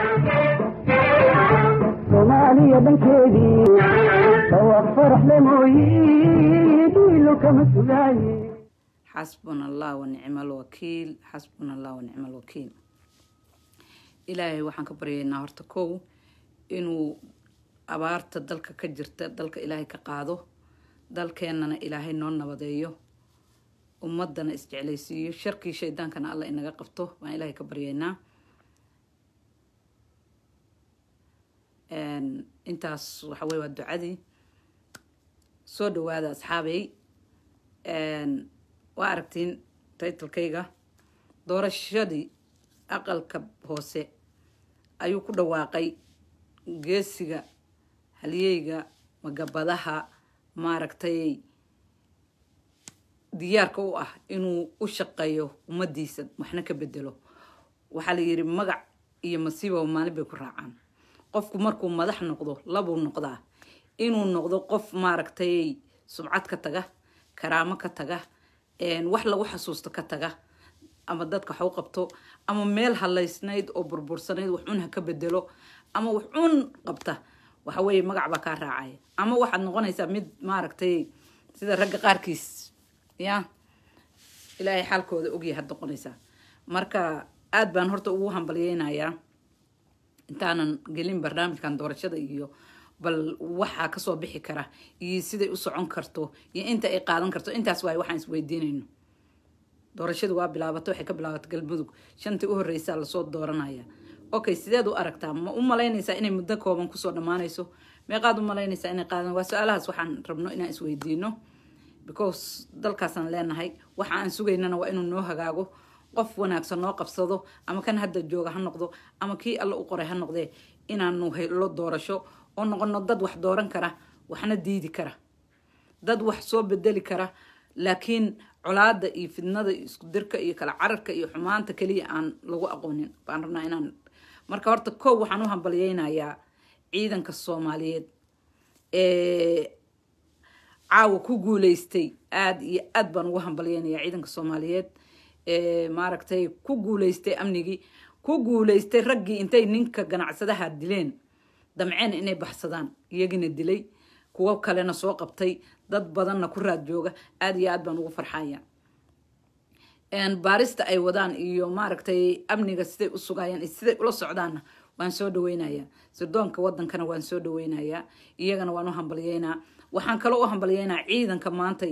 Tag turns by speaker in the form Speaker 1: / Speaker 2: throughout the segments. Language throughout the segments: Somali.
Speaker 1: soomaaliya dhankeedii dhawaaq faraxle mooyi dhiilo kama sugaaye
Speaker 2: xasbuna allah wanicma alwakiil xasbuna allah wanicma alwakiil ilaahay waxaan ka baryaynaa horta kow inuu abaarta dalka ka jirta dalka ilaahay ka qaado dalkeennana ilaahay noo nabadeeyo ummadana isjeclaysiiyo sharkii shaydaankana alla inaga qabto baan ilaahay ka baryaynaa intaas waxa weye waa ducadii soo dhawaada asxaabey waa aragtiin taytalkayga doorashadii aqalka hoose ayuu ku dhawaaqay geesiga halyeyga magabadaha maaragtay diyaarka u ah inuu u shaqeeyo ummadiisa waxna ka bedelo waxaa la yidhi magac iyo masiibaba maalin bay ku raacaan qofku markuu madax noqdo labuu noqdaa inuu noqdo qof maaragtay subcad ka taga karaamo ka taga wax lagu xasuusto ka taga ama dadka wax u qabto ama meel halaysnayd oo burbursanayd wax un ha ka bedelo ama wax un qabta waxa weeye magac baa kaa raacaya ama waxaad noqonaysaa mid maaragtay sida ragga qaarkiis ya ilaahay xaalkooda ogyahay had noqonaysaa marka aada baan horta ugu hambalyeynayaa intaanan gelin barnaamijkan doorashada iyo bal waxaa kasoo bixi kara iyo siday u socon karto iyo inta ay qaadan karto intaas waay waxaan isweydiinayno doorashadu waa bilaabato waxay ka bilaabatay galmudug shantii u horreysaa lasoo dooranaya okay sideed u aragtaa ma u malaynaysaa inay muddo kooban kusoo dhammaanayso meeqaad u malaynaysaa inay qaadan waa su-aalahaas waxaan rabno inaan isweydiino because dalkaasaan leenahay waxa aan sugaynana waa inuu noo hagaago qof wanaagsan noo qabsado ama kan hadda jooga ha noqdo ama kii alla u qoray ha noqdee inaanu helo doorasho oo noqono dad wax dooran kara waxna diidi kara dad wax soo bedeli kara laakiin colaada iyo fidnada iyo isku dirka iyo kala cararka iyo xumaanta keliya aan lagu aqoonin baan rabnaa inaan marka horta kow waxaan u hambalyeynayaa ciidanka soomaaliyeed ee caawa ku guuleystay aada iyo aad baan ugu hambalyeynayaa ciidanka soomaaliyeed maaragtay ku guuleystay amnigii ku guuleystay raggii intay ninka ganacsadaha dileen damceen inay baxsadaan iyagina dilay kuwo kalena soo qabtay dad badanna ku raad jooga aada iyo aad baan ugu farxaya baarista ay wadaan iyo maaragtay amniga siday u sugayaan iyo siday ula socdaanna waan soo dhaweynayaa sirdoonka wadankana waan soo dhaweynayaa iyagana waan u hambalyeynaa waxaan kaloo u hambalyeynaa ciidanka maantay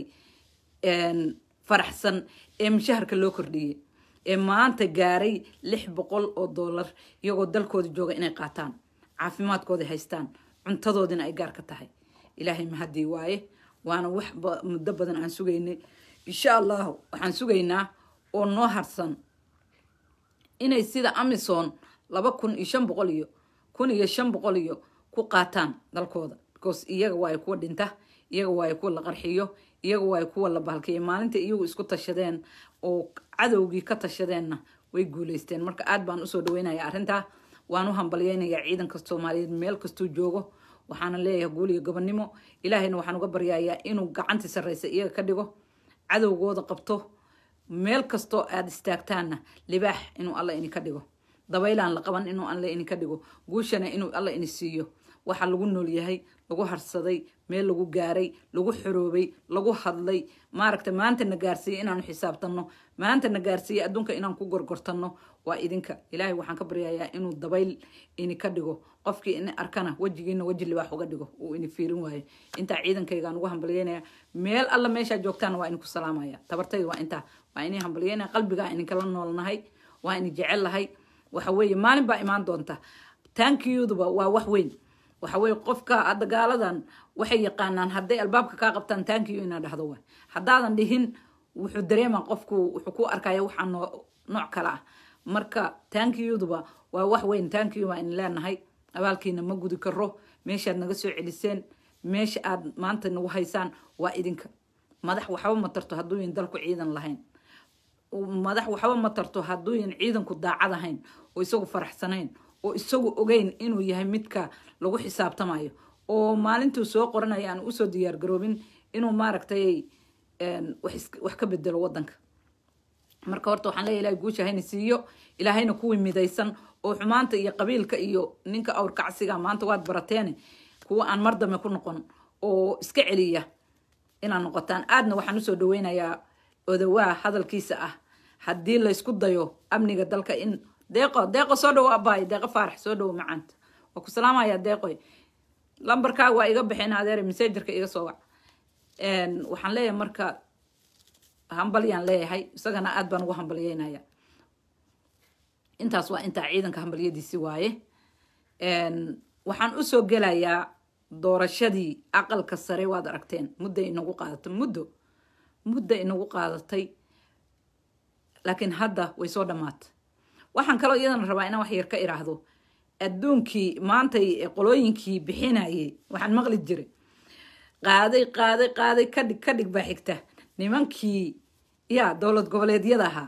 Speaker 2: faraxsan ee mushaharka loo kordhiyey ee maanta gaaray lix boqol oo dollar iyagoo dalkooda jooga inay qaataan caafimaadkooda haystaan cuntadoodina ay gaar ka tahay ilaahay mahadii waaye waana wax muddo badan aan sugaynay insha allahu waxaan sugaynaa oo noo harsan inay sida amison laba kun iyo shan boqol iyo kun iyo shan boqol iyo ku qaataan dalkooda because iyaga waayo kuwa dhinta iyaga waayo kuwa la qarxiyo iyaga waayo kuwa la bahalkiya maalinta iyagu isku tashadeen oo cadowgii ka tashadeenna way guuleysteen marka aad baan usoo dhaweynaya arrintaa waan u hambalyeynayaa ciidanka soomaaliyeed meel kastuu joogo waxaana leeyahay guul iyo gobonnimo ilaahayna waxaan uga baryayaa inuu gacantii sarreysa iyaga ka dhigo cadowgooda qabto meel kastoo aada istaagtaanna libaax inuu alla ini ka dhigo dabaylaan la qaban inuu alla ini ka dhigo guushana inuu alla ini siiyo waxaa lagu nool yahay lagu harsaday meel lagu gaaray lagu xoroobay lagu hadlay maaragta maanta na gaarsiiye inaanu xisaabtanno maanta na gaarsiiye adduunka inaan ku gorgortanno waa idinka ilaahay waxaan ka baryayaa inuu dabayl ini ka dhigo qofkii ini arkana wejigiina weji libaax uga dhigo uu ini fiirin waayo intaa ciidankaygaan ugu hambalyeynaya meel alla meeshaa joogtaan waa idinku salaamaya tabartayda waa intaa waa ini hambalyeynaya qalbigaa idinkala noolnahay waa ini jecel lahay waxa weeye maalin baa imaan doonta tankiyuduba waa wax weyn waxa weye qofka hadda gaaladan waxay yaqaanaan hadday albaabka kaa qabtaan tankiyu inaa dhahdo waay haddaadan dhihin wuxuu dareema qofku wuxuu ku arkaya waxaa noo nooc kale ah marka tankiyuduba waa wax weyn tankiyu baa in leenahay abaalkiina ma gudi karo meeshaad naga soo celiseen meesha aad maanta nagu haysaan waa idinka madax waxba ma tarto hadduuyan dalku ciidan lahayn madax waxba ma tarto hadduuyan ciidanku daacad ahayn oo isagu faraxsanayn oo isagu ogeyn inuu yahay midka lagu xisaabtamayo oo maalintuu soo qoranaya aan usoo diyaar garoobin inuu maaragtay wax ka bedelo wadanka marka horta waxaan leeya ilahay guusha hayna siiyo ilaahayna kuwii midaysan oo xumaanta iyo qabiilka iyo ninka awrkacsiga maanta waad barateene kuwa aan mar dambe ku noqon oo iska celiya inaad noqotaan aadna waxaan usoo dhaweynayaa odawaa hadalkiisa ah haddii laysku dayo amniga dalka in deeqo deeqo soo dhawo abaay deeqo faarax soo dhawo macaanta waa ku salaamaya deeqoy lambarkaaga waa iga baxeen adeer messengerka iga soo wac waxaan leeyahay marka hambalyaan leeyahay isagana aad baan ugu hambalyeynaya intaas waa intaa ciidanka hambalyadiisi waaye waxaan usoo gelayaa doorashadii aqalka sare waad aragteen mudda inagu qaadatay muddo mudda inagu qaadatay laakiin hadda way soo dhammaatay waxaan kaloo iyadana rabaa inaan wax yar ka iraahdo adduunkii maantay qolooyinkii bixinayay waxaan maqli jiray qaaday qaaday qaaday kadhig kadhig baa xigta nimankii ya dowlad goboleedyada ahaa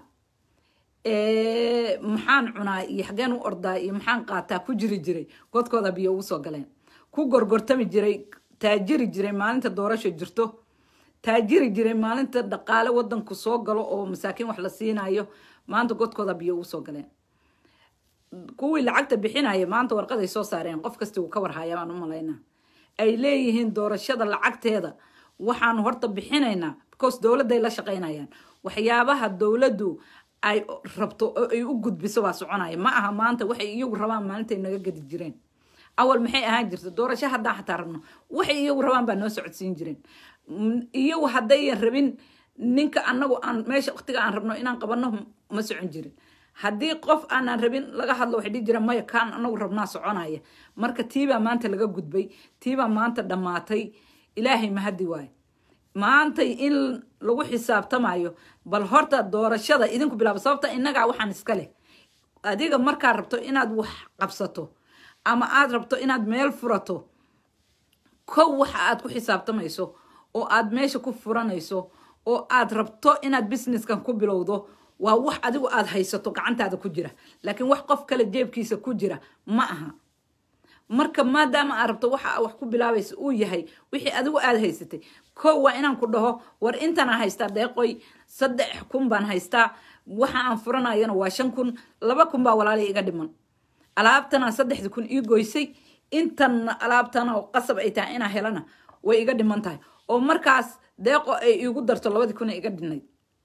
Speaker 2: maxaan cunaa iyo xageen u ordaa iyo maxaan qaataa ku jiri jiray godkooda biyo ugu soo galeen ku gorgortami jiray taajiri jiray maalinta doorasho jirto taajiri jiray maalinta dhaqaale wadanku soo galo oo masaakiin wax la siinayo maanta godkooda biyo ugu soo galeen kuwii lacagta bixinaya maanta warqaday soo saareen qof kasti uu ka warhaya baan u malaynaa ay leeyihiin doorashada lacagteeda waxaanu horta bixinaynaa because dowladday la shaqaynayaan waxyaabaha dowladdu ay rabto oo ay u gudbiso waa soconaya ma aha maanta waxay iyagu rabaan maalintay naga gadi jireen awal maxay ahaan jirta doorasho haddaan xataa rabno waxay iyagu rabaan baa noo socodsiin jireen iyagu haddayan rabin ninka anagu aan meesha waqtiga aan rabno inaan qabano ma socon jirin haddii qof aanaan rabin laga hadlo waxay dhihi jireen maya kaan anagu rabnaa soconaya marka tiibaa maanta laga gudbay tiibaa maanta dhammaatay ilaahay mahadi waayo maantay in lagu xisaabtamayo bal horta doorashada idinku bilaabo sababta innagaa waxaan iska leh adiga markaa rabto inaad wax qabsato ama aad rabto inaad meel furato kow waxa aad ku xisaabtamayso oo aad meesha ku furanayso oo aad rabto inaad businesskan ku bilowdo waa wax adigu aad haysato gacantaada ku jira laakiin wax qof kale jeebkiisa ku jira ma aha marka maadaama aad rabto waxa wax ku bilaabaysa uu yahay wixii adigu aad haysatay kow waa inaan ku dhaho war intanaa haystaa deeqoy saddex kun baan haystaa waxa aan furanayana waa shan kun laba kun baa walaalay iga dhiman alaabtana saddexda kun ii goysay intan alaabtana oo qasab ay tahay inaa helana way iga dhiman tahay oo markaas deeqo ay iigu darto labadii kun iga dhinayd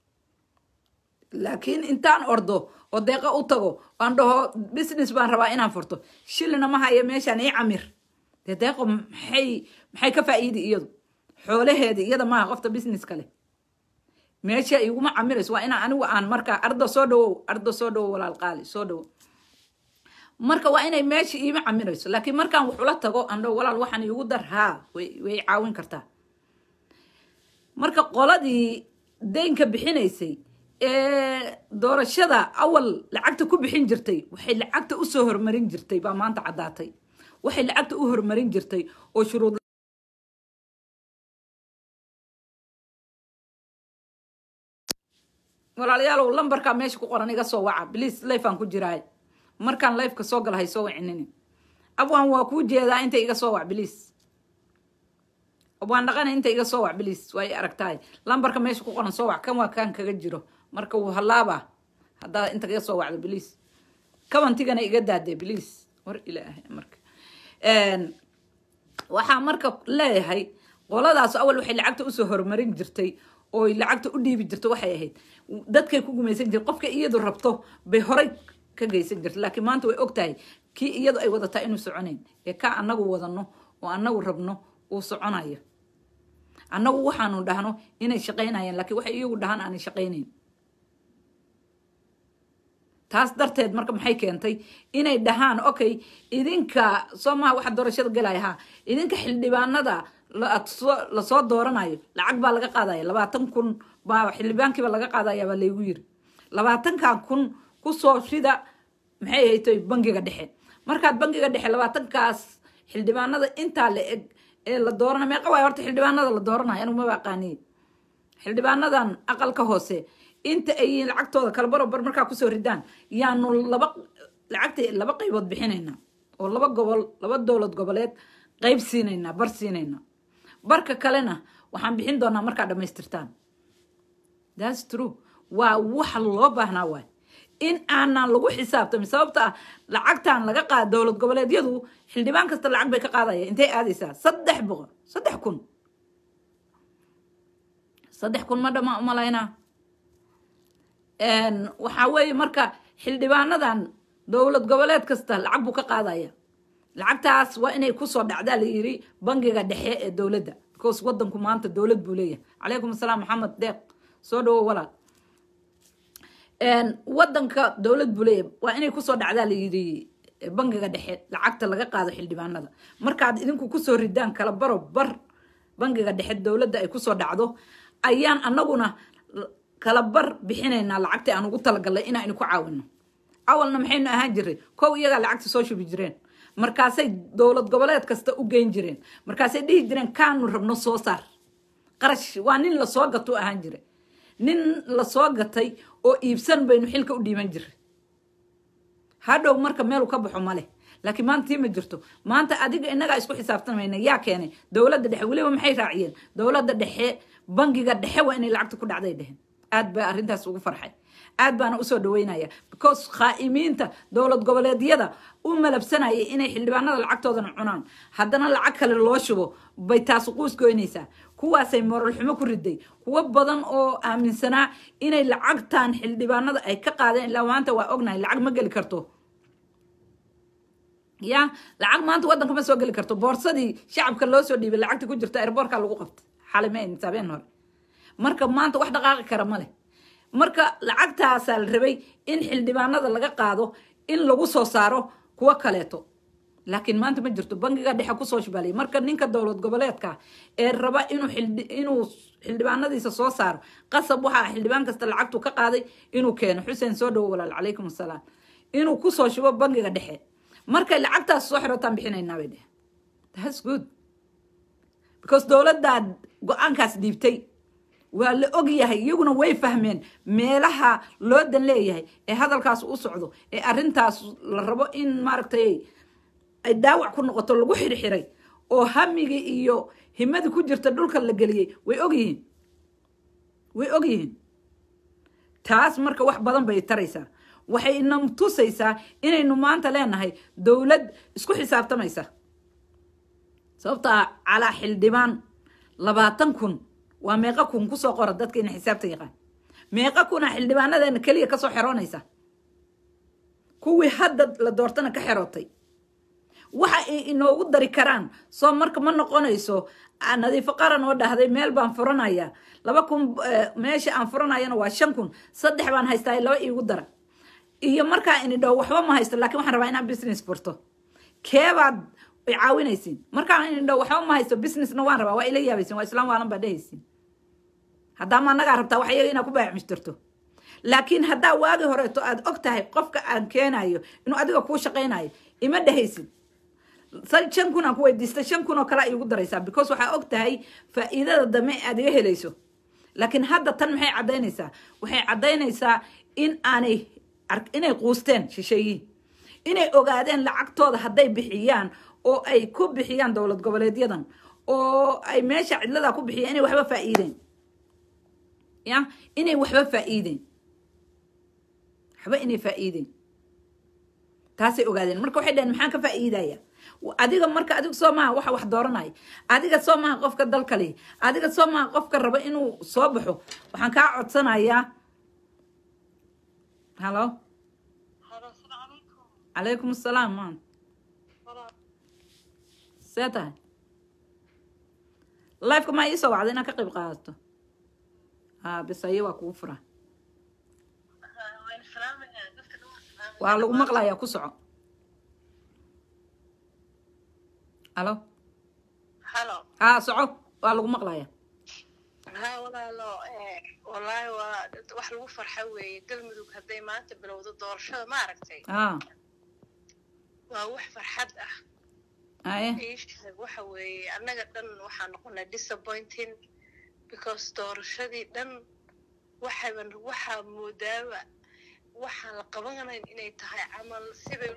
Speaker 2: laakiin intaan ordo oo deeqo u tago aan dhaho business baan rabaa inaan furto shilina ma haya meeshaan ii camir dee deeqo maxay maxay ka faa'iidi iyadu xoolaheedi iyada maaha qofta business kale meesha iguma camirayso waa inaa anigu aan markaa ardo soo dhawow ardo soo dhawow walaal qaali soo dhawow marka waa inay meesha iima camirayso laakiin markaan waxula tago aan dhaho walaal waxaan iigu dar haa way way caawin kartaa marka qoladii deynka bixinaysay ee doorashada awal lacagta ku bixin jirtay waxay lacagta usoo hormarin jirtay baa maanta caddaatay waxay lacagta u hormarin jirtay oo shuruud walaalayaalow lambarkaa meesha ku qoran iga soo waca bliis lifeaan ku jiraay markaan lifeka soo gala hay soo wacinini abwaan waa kuu jeedaa inta iga soo wac bliis abwaan dhaqana inta iga soo wac bliis waa i aragtahay lambarka meesha ku qoran soo wac kan waa kaan kaga jiro marka wuu hallaaba haddaa inta iga soo wacdo bliis kabantigana iga daade bliis war ilaahay marka waxaa marka leeyahay qoladaas awal waxay lacagta usoo horumarin jirtay oo lacagta u dhiibi jirto waxay ahayd dadkay ku gumaysan jirta qofka iyadu rabto bay horay ka geysan jirta laakiin maanta way og tahay kii iyadu ay wadataa inuu soconayn ee ka anagu wadano oo anagu rabno uu soconayo annagu waxaanu dhahno inay shaqaynayaan laakiin waxay iyagu dhahaan aanay shaqaynayn taas darteed marka maxay keentay inay dhahaan okay idinka soo maha waxa doorashada galaya ha idinka xildhibaanada lasoo dooranayo lacag baa laga qaadaya labaatan kun baa xildhibaankiiba laga qaadaya baa laygu yiri labaatankan kun kusoo rida maxay haytoy bangiga dhexe markaad bangiga dhexe labaatankaas xildhibaanada intaa la eg ee la doorana meeqa waay horta xildhibaanada la dooranayo anigu maba aqaaniye xildhibaanadan aqalka hoose inta ay lacagtooda kala barobar markaa kusoo ridaan yaanu laba lacagta laba qaybood bixinaynaa oo laba gobol laba dowlad goboleed qayb siinaynaa bar siinaynaa barka kalena waxaan bixin doonaa markaa dhamaystirtaan thats true waa waxa loo baahnaa waay in aanan lagu xisaabtamin sababta ah lacagtan laga qaada dowlad goboleedyadu xildhibaan kasta lacag bay ka qaadaya intay aadaysaa saddex boqol saddex kun saddex kun ma dhama umalaynaa waxaa weeye marka xildhibaanadan dowlad goboleed kasta lacag buu ka qaadaya lacagtaas waa inay kusoo dhacdaa la yiri bangiga dhexe ee dowladda because wadanku maanta dowlad buu leeyahay calaykum asalaam maxamed deeq soo dhawo walaal wadanka dowlad buu leeyahay waa inay kusoo dhacdaa la yiri bangiga dhexe lacagta laga qaado xildhibaanada markaad idinku kusoo ridaan kala baro bar bangiga dhexe dowladda ay kusoo dhacdo ayaan anaguna kala bar bixinaynaa lacagta aan ugu talagalnay inaan ku caawino awalna maxaynu ahaan jiray kow iyagaa lacagta soo shubi jireen markaasay dowlad goboleed kasta u geyn jireen markaasay dhihi jireen kaanu rabno soo saar qarash waa nin lasoo gato ahaan jiray nin lasoo gatay oo iibsan baynu xilka u dhiiban jiray hadhow marka meelu ka baxo male laakiin maanta tii ma jirto maanta adiga inagaa isku xisaabtamayna yaa keenay dowladda dhexe weliba maxay raaciyeen dowladda dhexe bangiga dhexe waa inay lacagta ku dhacday dheheen aad baa arrintaas ugu farxay aad baana usoo dhaweynaya because khaa'imiinta dowlad goboleedyada u malabsanayay inay xildhibaanada lacagtoodana cunaan haddana lacag kale loo shubo bay taas quus goynaysaa kuwaasay moral xumo ku riday kuwo badan oo aaminsanaa inay lacagtan xildhibaanada ay ka qaadeen ilaa maanta waa ognahay lacag ma geli karto ya lacag maanta wadanka ma soo geli karto boorsadii shacabka loo soo dhiibay lacagta ku jirta airboortka lagu qabta xalimeyn saabeen hore marka maanta wax dhaqaaqi kara ma leh marka lacagtaasaa la rabay in xildhibaanada laga qaado in lagu soo saaro kuwo kaleeto laakiin maanta ma jirto bangiga dhexe kusoo shibaalay marka ninka dowlad goboleedka ee raba inuu inuu xildhibaanadiisa soo saaro qasab waxaa xildhibaan kasta lacagtu ka qaaday inuu keeno xuseen soo dhawo walaal calaykum asalaam inuu kusoo shubo bangiga dhexe markay lacagtaas soo xirotaan bixinaynaa bay dheh thats good because dowladdaa go-aankaas dhiibtay waa la og yahay iyaguna way fahmeen meelaha loo dan leeyahay ee hadalkaas u socdo ee arrintaas la rabo in maaragtay ay daawac ku noqoto lagu xirxiray oo hamigii iyo himadii ku jirta dhulka la geliyey way og yihiin way og yihiin taas marka wax badan bay taraysaa waxay ina tusaysaa inaynu maanta leenahay dowlad isku xisaabtamaysa sababtaa calaa xildhibaan labaatan kun waa meeqa kun kusoo qora dadka ina xisaabta yaqaan meeqa kuna xildhibaanadeena keliya kasoo xeroonaysa kuwii hadda la doortana ka xerootay waxa ay inoogu dari karaan soo marka ma noqonayso nadiifo qaran oo dhahday meel baan furanaya laba kun meesha aan furanayana waa shan kun saddex baan haystaa laba iigu dara iyo markaa ini dhaho waxba ma haysto lakin waxaan rabaa inaan business furto keebaad ay caawinaysiin markaa ini dhaho waxba ma haysto businessna waan rabaa waa ila yaabaysin waa islaan waalan baa dhehaysiin haddaama annagaa rabtaa wax iyaga inaa ku baayacmishtirto laakiin haddaa waagi horeeto aad og tahay qofka aan keenayo inuu adiga kuu shaqaynayo ima dhehaysid shan kun aan ku weydiista shan kun oo kale iigu daraysaa because waxaa og tahay faa'iidada dame aad iga helayso laakiin hadda tan maxay caddaynaysaa waxay caddaynaysaa in aanay inay quusteen shisheeyiin inay ogaadeen lacagtooda hadday bixiyaan oo ay ku bixiyaan dowlad goboleedyadan oo ay meesha cidladaa ku bixiyaan inay waxba faa'iideen ya inay waxba faa'iideen waxba inay faa'iideen taasay ogaadeen marka waxay dhaheen maxaan ka faa'iidaya adiga marka adiga soo maaha waxa wax dooranaya adiga soo maaha qofka dalka leh adiga soo maaha qofka raba inuu soo baxo waxaan kaa codsanayaa halo calaykum asalaam maan see tahay lifeka maa iisoo wacda inaad ka qayb qaadato ha bisayo waa kugu fura waa lagu maqlayaa ku soco halo
Speaker 3: halo
Speaker 2: ha soco waa lagu maqlaya
Speaker 3: ha walaalo wallaahi waa wax lagu farxa weeye galmudug hadday maanta bilowdo doorashada ma aragtay
Speaker 2: ha
Speaker 3: waa wax farxad ah
Speaker 2: aye
Speaker 3: iisheeg waxa weeye annaga dhan waxaa noqonay disappointing because doorashadii dhan waxaban waxaa moodaaba waxaan la qabanayn inay tahay camal sibay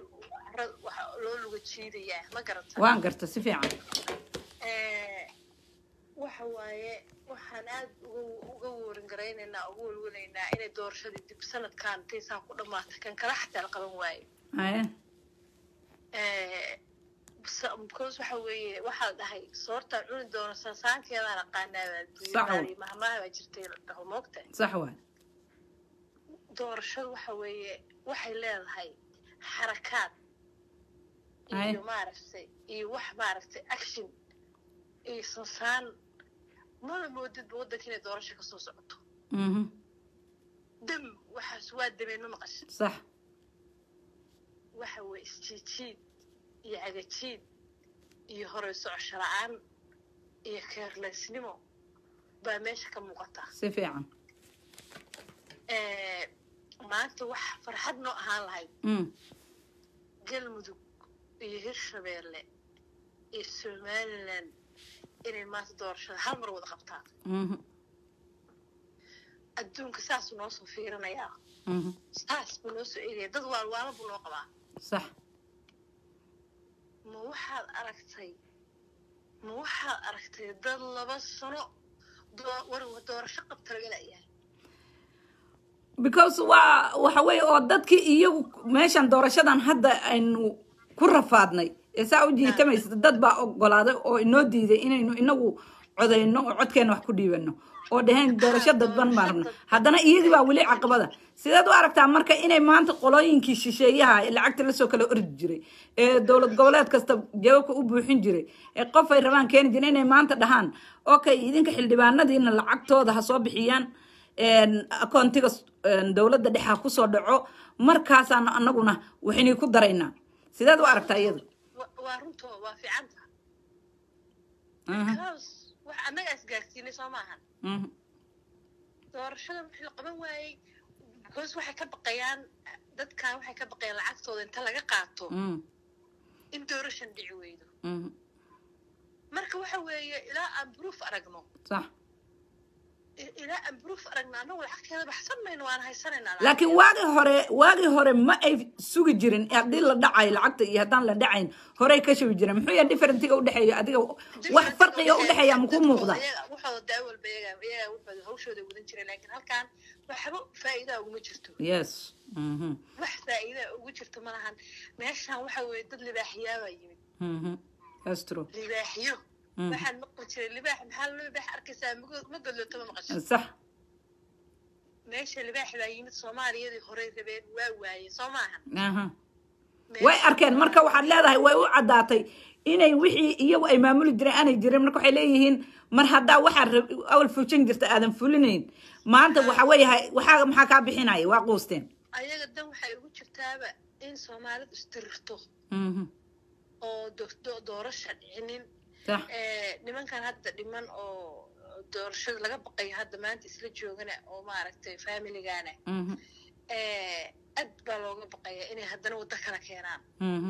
Speaker 3: loo luga jiidayaa ma garata
Speaker 2: waan garta si fiican
Speaker 3: waxa waaye waxaan aad uga uga warin garaynaynaa uga welwelaynaa inay doorashadii dib sanadkan intaysaa ku dhammaatay kan kala xataa la qaban waayo
Speaker 2: haye
Speaker 3: Eh, sa- because waxa weeye waxaa la dhahay soortaan cuni doono sansaankeedaan aqaanaa baa
Speaker 2: Sax
Speaker 3: duuyadaa
Speaker 2: wa.
Speaker 3: iyo mahmaha baa jirtay la dhaho moogta
Speaker 2: sax waay
Speaker 3: doorashadu waxa weeye waxay leedahay xarakaad
Speaker 2: Ay.
Speaker 3: iyo maaragtay iyo wax maaragtay action iyo sansaan mada moodidba waddanka inay doorasho kasoo socoto
Speaker 2: mhm
Speaker 3: dam waxaas waa dameen ma maqashin
Speaker 2: sax
Speaker 3: waxa weeye isjiijiid iyo cagajiid iyo horey socosho la-aan iyo keerleysnimo baa meesha ka muuqata
Speaker 2: si fiican
Speaker 3: Eh, maanta wax farxad noo ahaan lahayd
Speaker 2: mm
Speaker 3: galmudug iyo hirshabeelle iyo somalilan inay maanta doorashada hal mar wada qabtaan
Speaker 2: mhm
Speaker 3: adduunka saasuu noo soo fiirinayaa
Speaker 2: mhm
Speaker 3: saas buu noo soo eegaya dad waalwaalo buu noo qabaa
Speaker 2: sax
Speaker 3: ma waxaad aragtay ma waxaad aragtay dad laba sano doo- war doorasho qabta laga la'yahay
Speaker 2: because waa waxa weeye oo dadkii iyagu meeshan doorashadan hadda aynu ku rafaadnay ee saa u jiitamaysa dad baa ogolaaday oo inoo diiday inaynu inagu codayno oo codkeena wax ku dhiibano oo dhaheen doorasho dadban baan rabna haddana iyadii baa weli caqabada sideed u aragtaa marka inay maanta qolooyinkii shisheeyaha ee lacagta lasoo kala ordi jiray ee dowlad goboleed kasta jawaabka u buuxin jiray ee qof ay rabaan keeni jiray inay maanta dhahaan okay idinka xildhibaanadiina lacagtooda ha soo bixiyaan akoontiga dowladda dhexa kusoo dhaco markaasaan anaguna waxaynay ku daraynaa sideed u aragtaa iyada
Speaker 3: Wa- waa runtoo waa fiicanta
Speaker 2: Mhm,
Speaker 3: because wax annaga isgaarsiinay soo maahan
Speaker 2: mhm,
Speaker 3: doorashada wixii la qaban waayey because waxay ka baqayaan dadkan waxay ka baqayaan lacagtooda inta laga qaato
Speaker 2: mhm,
Speaker 3: in doorashan dhici weydo
Speaker 2: mhm.
Speaker 3: marka waxa weeye ilaa aan proof aragno
Speaker 2: sax
Speaker 3: i- ilaa aan proof aragno annagu lacagteeda baxsan mayno waan haysanaynaa
Speaker 2: laakiin waagii hore waagii hore ma ay sugi jirin haddii la dhacayo lacagta iyo haddaan la dhacayn horey ka shubi jiren muxuu yahay differentiga udhexeeya adiga wax farqiga udhexeeya makuu muuqda
Speaker 3: waxooda daa walba iyaga iyaga waxooda hawshooda wadan jireen laakiin halkan waxba faa'iidaa uguma jirto
Speaker 2: yes mhm,
Speaker 3: wax faa'iidaa ugu jirto ma lahan meeshan waxa weeye dad libaaxiyaabaa yimid
Speaker 2: mhm. That's true.
Speaker 3: libaaxiyo
Speaker 2: Mhm.
Speaker 3: waxaan maqli jiray libaax maxaa loo libaax arkaysaa mago- ma godlooto ma maqasho
Speaker 2: sax
Speaker 3: meesha libaax baa yimid soomaaliyadii horey rabeen waa waaye soo maahan
Speaker 2: aha
Speaker 3: Meesha-
Speaker 2: way arkeen marka waxaad leedahay way u caddaatay inay wixii iyagu ay maamuli jireen aanay jirin marka waxay leeyihiin mar haddaa waxaa rab- awal fulin jirta aadan fulinayn maanta waxa weeyahay waxaa maxaa kaa bixinaya waa quusteen
Speaker 3: ayaga dan waxay ugu jirtaaba in soomaalidu isdirirto
Speaker 2: Mhm,
Speaker 3: oo do- do- doorasha dhicinin
Speaker 2: sax
Speaker 3: Eh, nimankan hadda dhiman oo doorashada laga baqayo hadda maanta isla joogana oo maaragtay familigana
Speaker 2: mhm,
Speaker 3: eh, aad baa looga baqaya inay haddana waddo kala keenaan
Speaker 2: mhm.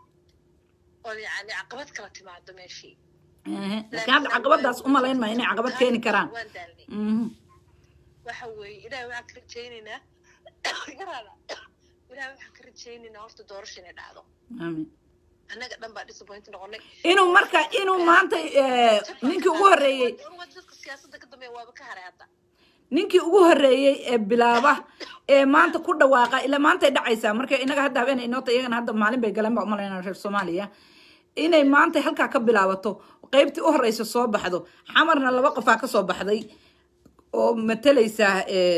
Speaker 3: oo yacni caqabad kala timaado meeshii
Speaker 2: Ehe, laakiin hadda caqabadaas u malayn maayo inay caqabad keeni karaan
Speaker 3: waan daalnay
Speaker 2: Mhm,
Speaker 3: waxa weeye ilaahay waxaan ka rajaynaynaa yaraada ilaahay waxaan ka rajaynaynaa horta doorasha inay dhacdo
Speaker 2: aamin
Speaker 3: annaga dhan baa disappoint noqonay
Speaker 2: inuu marka inuu maanta eh, ninkii ugu horreeyey
Speaker 3: Ururada dadka siyaasadda ka dambeeya waaba ka haray hadda
Speaker 2: ninkii ugu horreeyey ee bilaaba ee maanta ku dhawaaqa ilaa maantay dhacaysaa marka inaga hadda habeen inoota iyagana hadda maalin bay galeen baa umalaynaa reer soomaaliya inay maanta halkaa ka bilaabato qaybtii u horreysa soo baxdo xamarna laba qofaa ka soo baxday oo matalaysa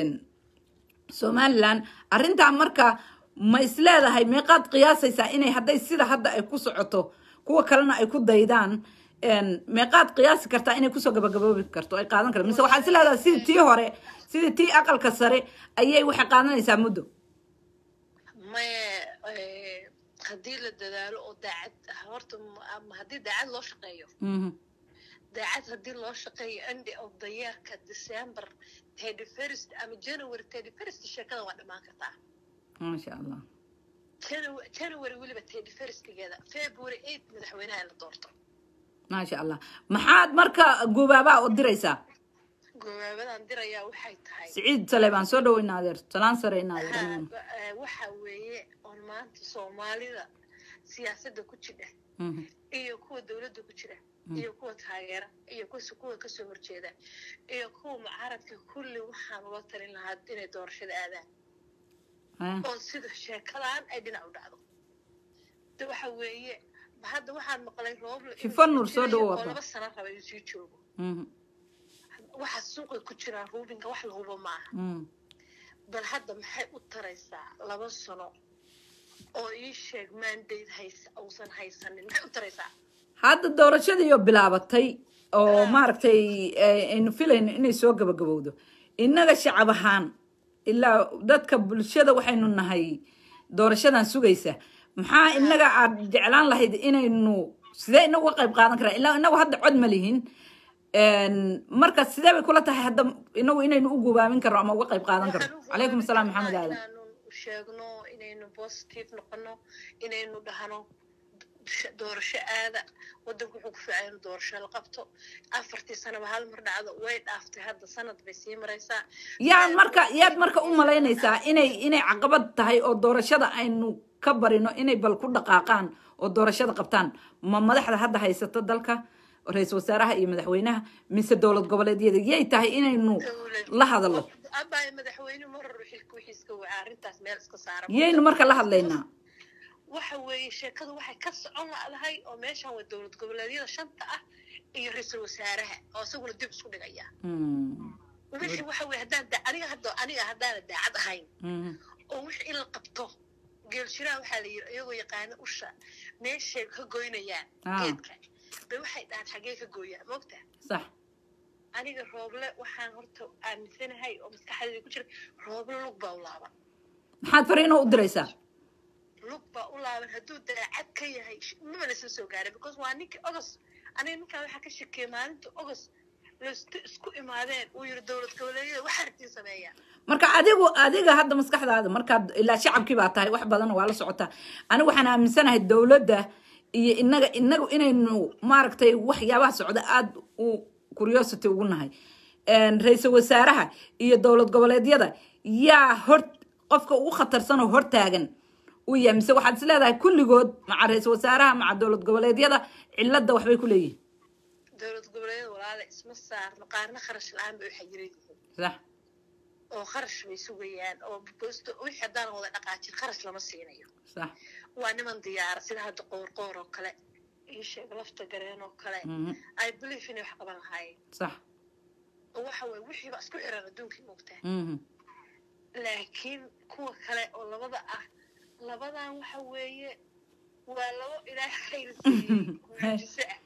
Speaker 2: somalilan arrintaa marka ma isleedahay meeqaad qiyaasaysaa inay hadday sida hadda ay ku socoto kuwa kalena ay ku daydaan een, meeqaad qiyaasi kartaa inay kusoo gabagaboobi karto ay qaadan karto mise waxaad isleedahay sidii tii hore sidii tii aqalka sare ayay waxay qaadanaysaa muddo
Speaker 3: maye eh, haddii la dadaalo oo daacad horta m- ama haddii daacad loo shaqeeyo
Speaker 2: Mhm,
Speaker 3: daacad haddii loo shaqeeyo end of the yearka december thirty first ama january thirty first sheekada waa dhammaan kartaa
Speaker 2: maasha allah
Speaker 3: Janu- january weliba thirty firstgeeda february eight madaxweynaha in la doorto
Speaker 2: maasha allah maxaad marka gubaabaa u diraysaa
Speaker 3: gobaabadan dirayaa waxay tahay
Speaker 2: siciid sale baan soo dhaweynaa adeer salaan sare in
Speaker 3: Ha,
Speaker 2: adeer
Speaker 3: eh, waxa weeye oon maanta soomaalida siyaasadda ku jira
Speaker 2: Mhm.
Speaker 3: iyo kuwa dowladda ku jira iyo kuwa taageera iyo kus- kuwa kasoo horjeeda iyo kuwa mucaaradka kulli waxaan ula talin lahaa inay doorashada aadaan
Speaker 2: Ah.
Speaker 3: oo sida sheekadan ay dhinac u dhacdo de waxa weeye hadda waxaan maqlay rooble inuu
Speaker 2: Shifan Nur, soo
Speaker 3: jirayo
Speaker 2: dhawow
Speaker 3: oo
Speaker 2: Abba.
Speaker 3: laba sano raba inuu sii joogo
Speaker 2: Mhm.
Speaker 3: waxa suuqa ku jira ruubinka wax la hubo maaha
Speaker 2: Mhm.
Speaker 3: bal hadda maxay u taraysaa laba sano oo ii sheeg mandate haysa uusan haysanin maxay u taraysaa
Speaker 2: hadda doorashadiiyo bilaabatay oo maaragtay eh, aynu filayno inay soo gabagabowdo innaga shacab ahaan ilaa dadka bulshada waxaynu nahay doorashadan sugaysa maxaa inaga aad jeclaan lahayd inaynu sidee inagu uga qayb qaadan karaa ilaa inagu hadda cod ma lihin Een, marka sidee bay kula tahay hadda inagu inaynu u gubaamin karno ama uga qayb qaadan karno
Speaker 3: Waxaan u
Speaker 2: calaykum asalaam
Speaker 3: hubaamin
Speaker 2: maxamed
Speaker 3: karnaa
Speaker 2: aadan
Speaker 3: inaanu sheegno inaynu positive noqono inaynu dhahno sh- doorasho aada wadanku wuxuu ku fiican inuu doorasho la qabto afartii sanaba hal mar dhacdo way dhaaftay hadda sanad bay sii maraysaa
Speaker 2: yaad marka yaad marka u malaynaysaa inay inay caqabad tahay oo doorashada aynu ka barino inay bal ku dhaqaaqaan oo doorashada qabtaan ma madaxda hadda haysata dalka ra-iisul wasaaraha iyo madaxweynaha mise dowlad goboleedyada yay tahay inaynu la hadalno
Speaker 3: abaayo madaxweyne marar xilka wixiiska wacaa arrintaas meel iska saara
Speaker 2: yaynu marka la hadlaynaa
Speaker 3: waxa weeye sheekadu waxay ka socon ladahay oo meeshan waa dowlad goboleedyada shanta ah iyo ra-iisul wasaaraha oo isaguna dib isku dhigaya
Speaker 2: Mm,
Speaker 3: wixii waxa weye haddaan da- aniga hadda aniga haddaana daacad ahayn
Speaker 2: mm,
Speaker 3: oo wixii in la qabto geelshiraha waxaa la yidhi iyagoo yaqaana usha meeshay ka goynayaan
Speaker 2: Ah.
Speaker 3: geedka bay waxay dhahaan xaggee ka gooyaan moogta
Speaker 2: sax
Speaker 3: aniga rooble waxaan horta aaminsanahay oo maskaxdayda ku jira rooble lug baa u laaban
Speaker 2: maxaad fariinoo u diraysaa
Speaker 3: lug baa u laaban hadduu daacad ka yahay sh- maba lasla soo gaaray because waa ninkii ogos aniga ninkaan waxaa ka shakiyay maalinta ogos laystu isku imaadeen uu yidhi dowlad goboleedyada waxa artiin sameeyaa
Speaker 2: marka adigu adiga hadda maskaxdaada markaad ilaa shacabkii baa tahay wax badan waa la socotaa anigu waxaan aaminsanahay dowladda iyo inaga inagu inaynu maaragtay waxyaabaha socda aada u curiosity ugu nahay Een, ra-iisul wasaaraha iyo dowlad goboleedyada yaa hor qofka ugu khatarsan oo hortaagan u yahay mise waxaad is leedahay kulligood maca ra-iisul wasaaraha maca dowlad goboleedyada cilada waxbay ku leeyihin
Speaker 3: dowlad goboleedyada walaala isma saarno qaarna kharash la-aan bay u xayiran yihiin
Speaker 2: sax
Speaker 3: oo kharash bay sugayaan oo bosto wixii haddaan wada dhaqaajin kharash lama siinayo
Speaker 2: sax
Speaker 3: waa niman diyaara sida hadda qoorqoor oo kale iyo sheeg lafta gareen oo kale
Speaker 2: Mhm.
Speaker 3: i believe inay wax qaban lahaayeen
Speaker 2: sax
Speaker 3: oo waxa weye wixii baa isku xiran adduunkii moogtaa
Speaker 2: Mhm.
Speaker 3: laakiin kuwa kale oo labada ah labadan waxa weeye waa labo ilaahay khayr siiyey mucjiso ah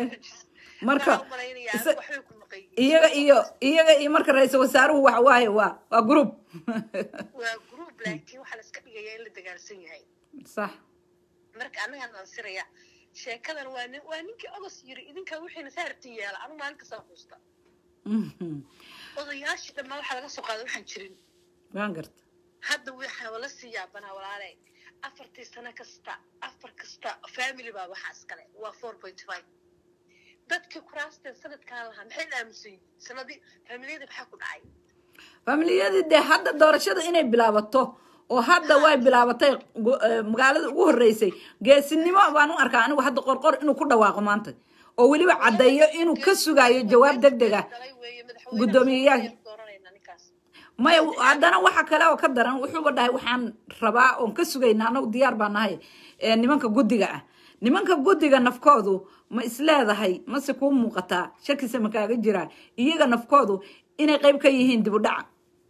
Speaker 2: marka
Speaker 3: Waxaan u malaynayaa
Speaker 2: isa-
Speaker 3: waxbay ku maqayiin
Speaker 2: iyaga iyo iyaga iyo marka ra-iisul wasaaruhu waxa waaye waa waa group
Speaker 3: waa group laakiin waxaa la iska dhigayaa in la dagaalsan yahay
Speaker 2: sax
Speaker 3: marka annagaan ansiraya sheekadan waa nin waa ninkii ogos yiri idinkaa wixiina saarti yeela anu maalin kastaa xuusta
Speaker 2: Mhm.
Speaker 3: odayaashii dhammaan waxaa laga soo qaaday waxaan jirin
Speaker 2: waan garta
Speaker 3: hadda waxaa la sii yaabanaa walaale afartii sano kasta afar kasta family baa waxaa iskale waa four point five dadkii kuraasteen sanadkaan lahaa maxay la aamusan yihiin sanadii familiyada maxaa ku dhacay
Speaker 2: familiyadii dee hadda doorashada inay bilaabato oo hadda way bilaabatay gu- eh, magaalada ugu horeysay geesinimo baan u arkaa anigu hadda qorqor inuu ku dhawaaqo maanta oo weliba caddeeyo inuu ka sugayo jawaab deg deg ah
Speaker 3: Dhalay weeye, madaxweynaha
Speaker 2: guddoomiyeyaal.
Speaker 3: Soomaaliya dooranayna ninkaas
Speaker 2: maya haddana waxa kale oo ka daran wuxuuba dhahay waxaan rabaa oon ka sugaynaa anagu diyaar baa nahay ee nimanka guddiga ah nimanka guddiga nafkoodu ma isleedahay mase kuu muuqataa shakise ma kaaga jiraa iyaga nafkoodu inay qayb ka yihiin dib u dhaca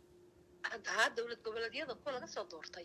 Speaker 3: hadda haa dowlad goboleedyada kuwa laga soo doortay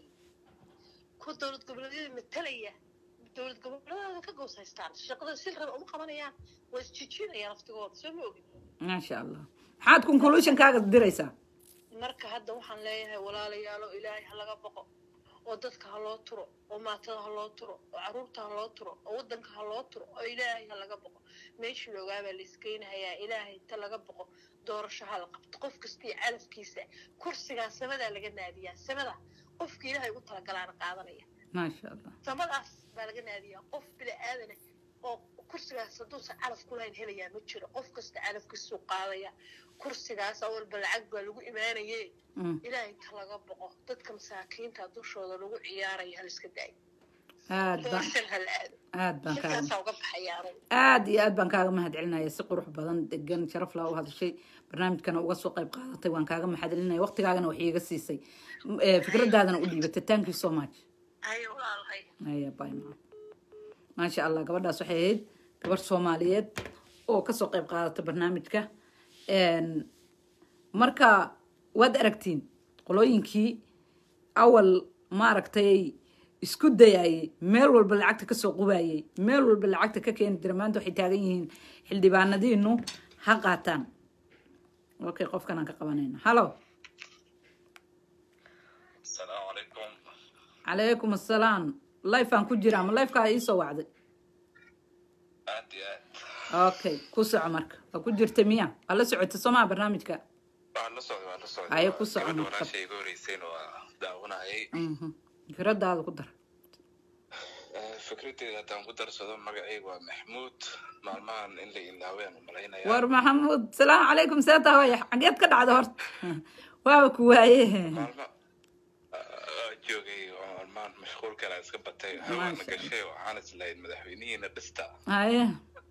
Speaker 3: kuwa dowlad goboleedyada matalaya dowlad goboleedada ka goos haystaan shaqada si raba uma qabanayaan waa isjijinayaan laftigooda soo ma ogin
Speaker 2: maasha allah maxaad conclusionkaaga diraysaa
Speaker 3: marka hadda waxaan leeyahay walaalayaalo ilaahay ha laga boqo oo dadka ha loo turo oo maatada ha loo turo oo caruurta ha loo turo oo wadanka ha loo turo oo ilaahay ha laga boqo meeshii loogaabaa la iskeynahayaa ilaahay ta laga boqo doorasho ha la qabto qof kastii calafkiisa kursigaa samadaa laga naadiyaa samada qofka ilaahay ugu talagalaana qaadanaya
Speaker 2: maasha allah
Speaker 3: samadaas baa laga naadiyaa qof bini aadane oo kursigaas hadduusan calaf ku lahayn helayaa ma jiro qof kasta calafkiisuu qaadaya kursigaas awalba lacag baa lagu imaanaye
Speaker 2: Mm,
Speaker 3: ilaahay inta laga boqo dadka masaakiinta dushooda lagu ciyaaraya haliska daayo
Speaker 2: aad baan
Speaker 3: doorashan hala aado
Speaker 2: aad baan kaaga
Speaker 3: intaasaa uga baxaya anigu
Speaker 2: aad iyo aad baan kaaga mahad celinaya si qurux badan degan sharaf laa u hadashay barnaamijkana uga soo qayb qaadatay waan kaaga mahad celinaya waqtigaagana wax iiga siisay M- eh, fikradaadana u dhiibatay thank you so much
Speaker 3: haye walaalahay
Speaker 2: aya bye ma maasha allah gabadhaas waxay ahayd gabar soomaaliyeed oo kasoo qayb qaadatay barnaamijka Een, marka waad aragtiin qolooyinkii awal maaragtay isku dayayay meel walba lacagta kasoo qubayay meel walba lacagta ka keeni jira maanta waxay taagan yihiin xildhibaanadiinu ha qaataan okay qofkan aan ka qabanayna hallo
Speaker 4: السلام عليكم
Speaker 2: calaykum assalaam lifeaan ku jira ama lifekaa iisoo wacday
Speaker 4: aad iyo aad
Speaker 2: okay ku soco marka waa ku jirta miya waa la socotay soomaa barnaamijka
Speaker 4: waan la socday waan la socday
Speaker 2: Haye,
Speaker 4: Waa
Speaker 2: ku soco
Speaker 4: gabadha
Speaker 2: marka.
Speaker 4: walaashay iga horeysayna waa daawanayay
Speaker 2: Mhm. fikradaada ku dar
Speaker 4: Eh, fikradeyda haddaan ku darsado magacayga waa maxmuud maalmahan in la ilaaween umalaynaya
Speaker 2: war maxamuud salaamu calaykum see tahay xageed ka dhacda horta waaba ku waaye
Speaker 4: maalma ah, joogay oo maalmahan mashquul kala iska batay hawaana
Speaker 2: Maasha
Speaker 4: gashay waxaan islahayd madaxweynihiina dhista
Speaker 2: haye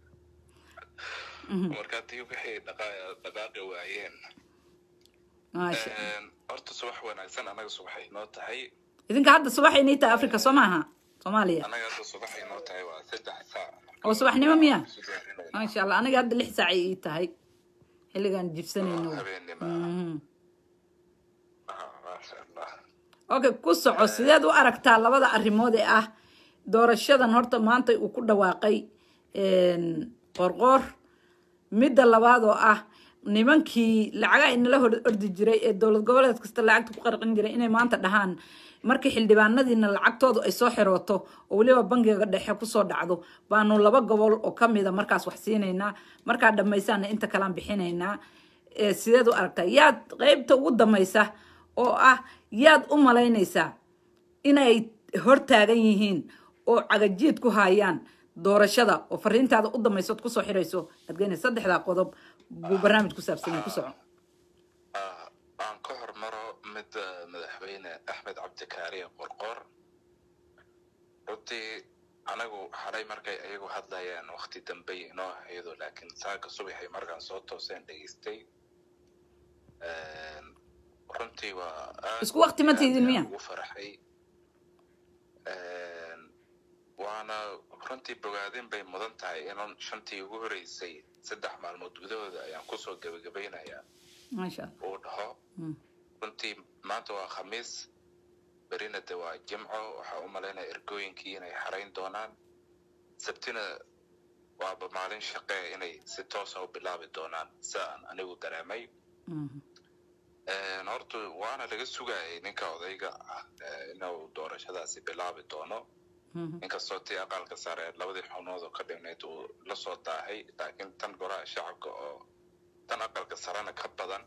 Speaker 4: marka haddii wixii dhaqa- dhaqaaqi waayeen
Speaker 2: maasha
Speaker 4: Eh, horta subax wanaagsan anaga subaxay noo tahay
Speaker 2: idinka hadda subaxay nii tahay africa soo maaha soomaaliya
Speaker 4: anaga hadda subaxay noo tahay waa saddex saac
Speaker 2: oo subaxnimo miya
Speaker 4: Isu diyaarinayna.
Speaker 2: maasha allah aniga hadda lix saacay ii tahay xilligaan jibsanayno
Speaker 4: habeenimo
Speaker 2: Mhm.
Speaker 4: Ah, maasha allah
Speaker 2: okay ku soco sideed u aragtaa labada arrimood ee ah doorashadan horta maanta uu ku dhawaaqay een, qorqoor midda labaad oo ah nimankii lacaga inala hor ordi jiray ee dowlad goboleed kasta lacagta ku qarqin jiray inay maanta dhahaan markii xildhibaanadiina lacagtoodu ay soo xirooto oo weliba bangiga dhexe kusoo dhacdo baanu laba gobol oo kamida markaas wax siinaynaa markaa dhamaysaana inta kalaan bixinaynaa ee sideed u aragtaa yaad qeybta ugu damaysa oo ah yaad u malaynaysaa inay hortaagan yihiin oo cagajiid ku hayaan doorashada oo fariintaada u damaysood kusoo xirayso aad geynaysa saddexdaa qodob buu barnaamij ku saabsan yahay ku soco
Speaker 4: Ah, aan ka hormaro midda madaxweyne axmed cabdikaariye qorqor runtii anagu xalay markay ayagu hadlayaan wakti dambey inoo ahaydo laakiin saaka subaxay markaan soo tooseen dhegeystay Een, runtii waa aad
Speaker 2: Isku waqti ma
Speaker 4: aad
Speaker 2: tiidin
Speaker 4: ayaan
Speaker 2: miya?
Speaker 4: ugu faraxay Een, waana runtii bogaadin bay mudan tahay inan shantii ugu horeysay saddex maalmood gudahooda ayaan kusoo gebagabaynayaa
Speaker 2: maasha allah
Speaker 4: uu dhaho
Speaker 2: Mm.
Speaker 4: runtii maanta waa khamiis berina de waa jimco waxaa u malaynaya ergooyinkii inay xarayn doonaan sabtina waaba maalin shaqe inay si toosa u bilaabi doonaan sida aan anigu dareemay
Speaker 2: Mhm.
Speaker 4: Een, horta waana laga sugayay ninka odayga ah eh, inuu doorashadaasi bilaabi doono
Speaker 2: Mhm.
Speaker 4: inkastoo tii aqalka sare labadii xubnood oo ka dhignayd uu la soo daahay laakiin tan golaha shacabka oo tan aqalka sarena ka badan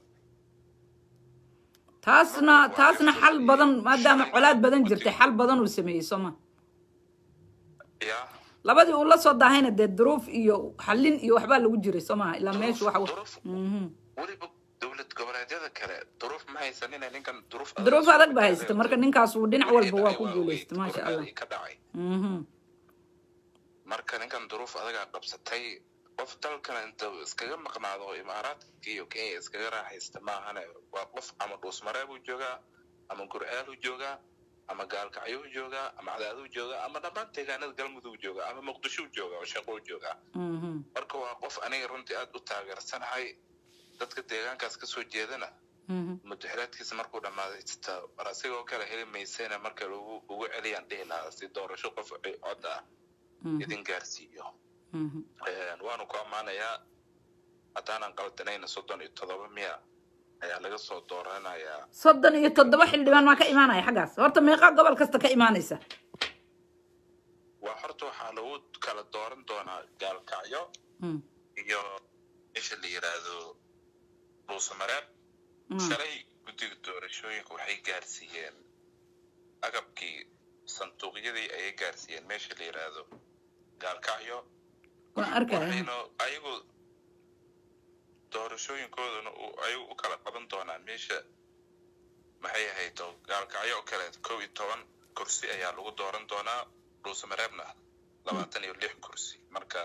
Speaker 2: taasna taasna xal badan maadaama colaad badan jirtay xal badan uu sameeyey sooma
Speaker 4: ya
Speaker 2: labadii uu la soo daahayna dee duruuf iyo xallin iyo waxbaa lagu jiray soo maha ilaa meesha waxa
Speaker 4: duruuf
Speaker 2: Mhm.
Speaker 4: weliba dowlad goboleedyada kale duruuf ma haysanina ninkan duruuf
Speaker 2: duruuf adag baa haysata marka ninkaas uu dhinac walba waa ku guuleystay maasha allah
Speaker 4: ka dhacay
Speaker 2: Mhm.
Speaker 4: marka ninkan duruuf adagaa qabsatay qof dalkana inta iskaga maqnaado oo imaaraadka iyo kenya iskaga raaxaysta maahane waa qof ama dhuusmareebuu joogaa ama gurcaaluu joogaa ama gaalkacyuu joogaa ama cadaaduu joogaa ama dhammaan deegaanada galmudug joogaa ama muqdishuu joogaa oo shaquu joogaa
Speaker 2: Mhm.
Speaker 4: marka waa qof aniga runtii aad u taageersanahay dadka deegaankaas kasoo jeedana
Speaker 2: Mhm.
Speaker 4: mudaxiraadkiisa markuu dhammaaday sita war asigoo kale heli maysayna marka lagu ugu celiyaan dhihi lahaa si doorasho qof cod ah
Speaker 2: Mhm.
Speaker 4: idin gaarsiiyo
Speaker 2: Mhm.
Speaker 4: Een, waanu ku ammaanayaa haddaanan qaldanayna soddon iyo toddoba miya ayaa laga soo dooranayaa
Speaker 2: soddon iyo toddoba xildhibaan maa ka imaanaya xaggaas horta meeqa gobol kasta ka imaanaysa
Speaker 4: waa horta waxaa lagu kala dooran doonaa gaalkacyo
Speaker 2: Mm.
Speaker 4: iyo meesha la yidhaahdo dhuusamareeb
Speaker 2: Mm.
Speaker 4: shalay guddiga doorashooyinka waxay gaarsiiyeen agabkii sanduuqyadii ayay gaarsiiyeen meesha la yidhaahdo gaalkacyo
Speaker 2: waan arkaya
Speaker 4: waxayna ayagu doorashooyinkoodana uu- ayagu u kala qaban doonaan meesha maxay ahayd oo gaalkacyo oo kale kow iyo toban kursi ayaa lagu dooran doonaa dhuusamareebna labaatan iyo lix kursi marka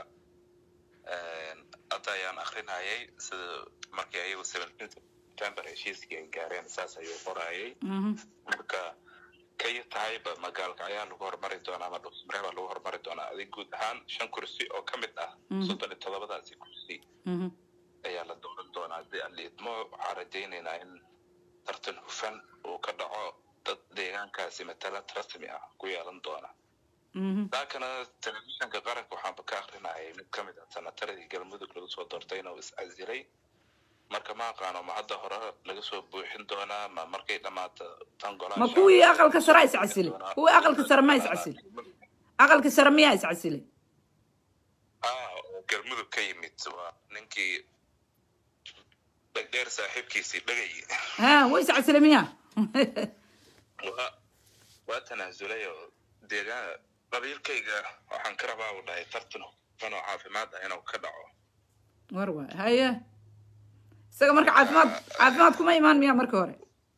Speaker 4: hadda ayaan akrinayay sida markii ayagu seventeen september heshiiskii ay gaareen saas ayuu qorayay
Speaker 2: Mhm.
Speaker 4: marka kay tahayba magaalka ayaa lagu hormari doonaa ama dhuusamareebaa lagu hormari doonaa adig guud ahaan shan kursi oo ka mid ah
Speaker 2: Mhm.
Speaker 4: soddon iyo todobadaasi kursi
Speaker 2: Mhm.
Speaker 4: ayaa la dooran doonaa haddii aan liidmo waxaan rajaynaynaa in tartan hufan uu ka dhaco dad deegaankaasi matalad rasmi ah ku yeelan doona
Speaker 2: Mhm.
Speaker 4: daakana telefishinka qaranka waxaanba ka akrinayay mid ka mid ah sanataradii galmudug lagu soo doortay inuu is-casilay marka ma aqaano ma hadda hore laga soo buuxin doonaa ma markay dhammaato tan golaha
Speaker 2: ma
Speaker 4: shacabka
Speaker 2: kuwii
Speaker 4: laga
Speaker 2: aqalka
Speaker 4: soo
Speaker 2: sare
Speaker 4: buuxin
Speaker 2: iscasilay
Speaker 4: doonaa.
Speaker 2: kuwii aqalka sare ma iscasilay aqalka sare miyaa iscasilay
Speaker 4: ah oo galmudug ka yimid waa ninkii dhegdheer saaxiibkiisii dhegay
Speaker 2: ha way iscasilay miyaa
Speaker 4: waa waa tanaasulay oo deegaan qabiilkayga waxaan ka rabaa uu dhahay tartan hufan oo caafimaad ah inuu ka dhaco
Speaker 2: war waay haye isaga marka caafimaad caafimaad kuma imaan miyaa markii hore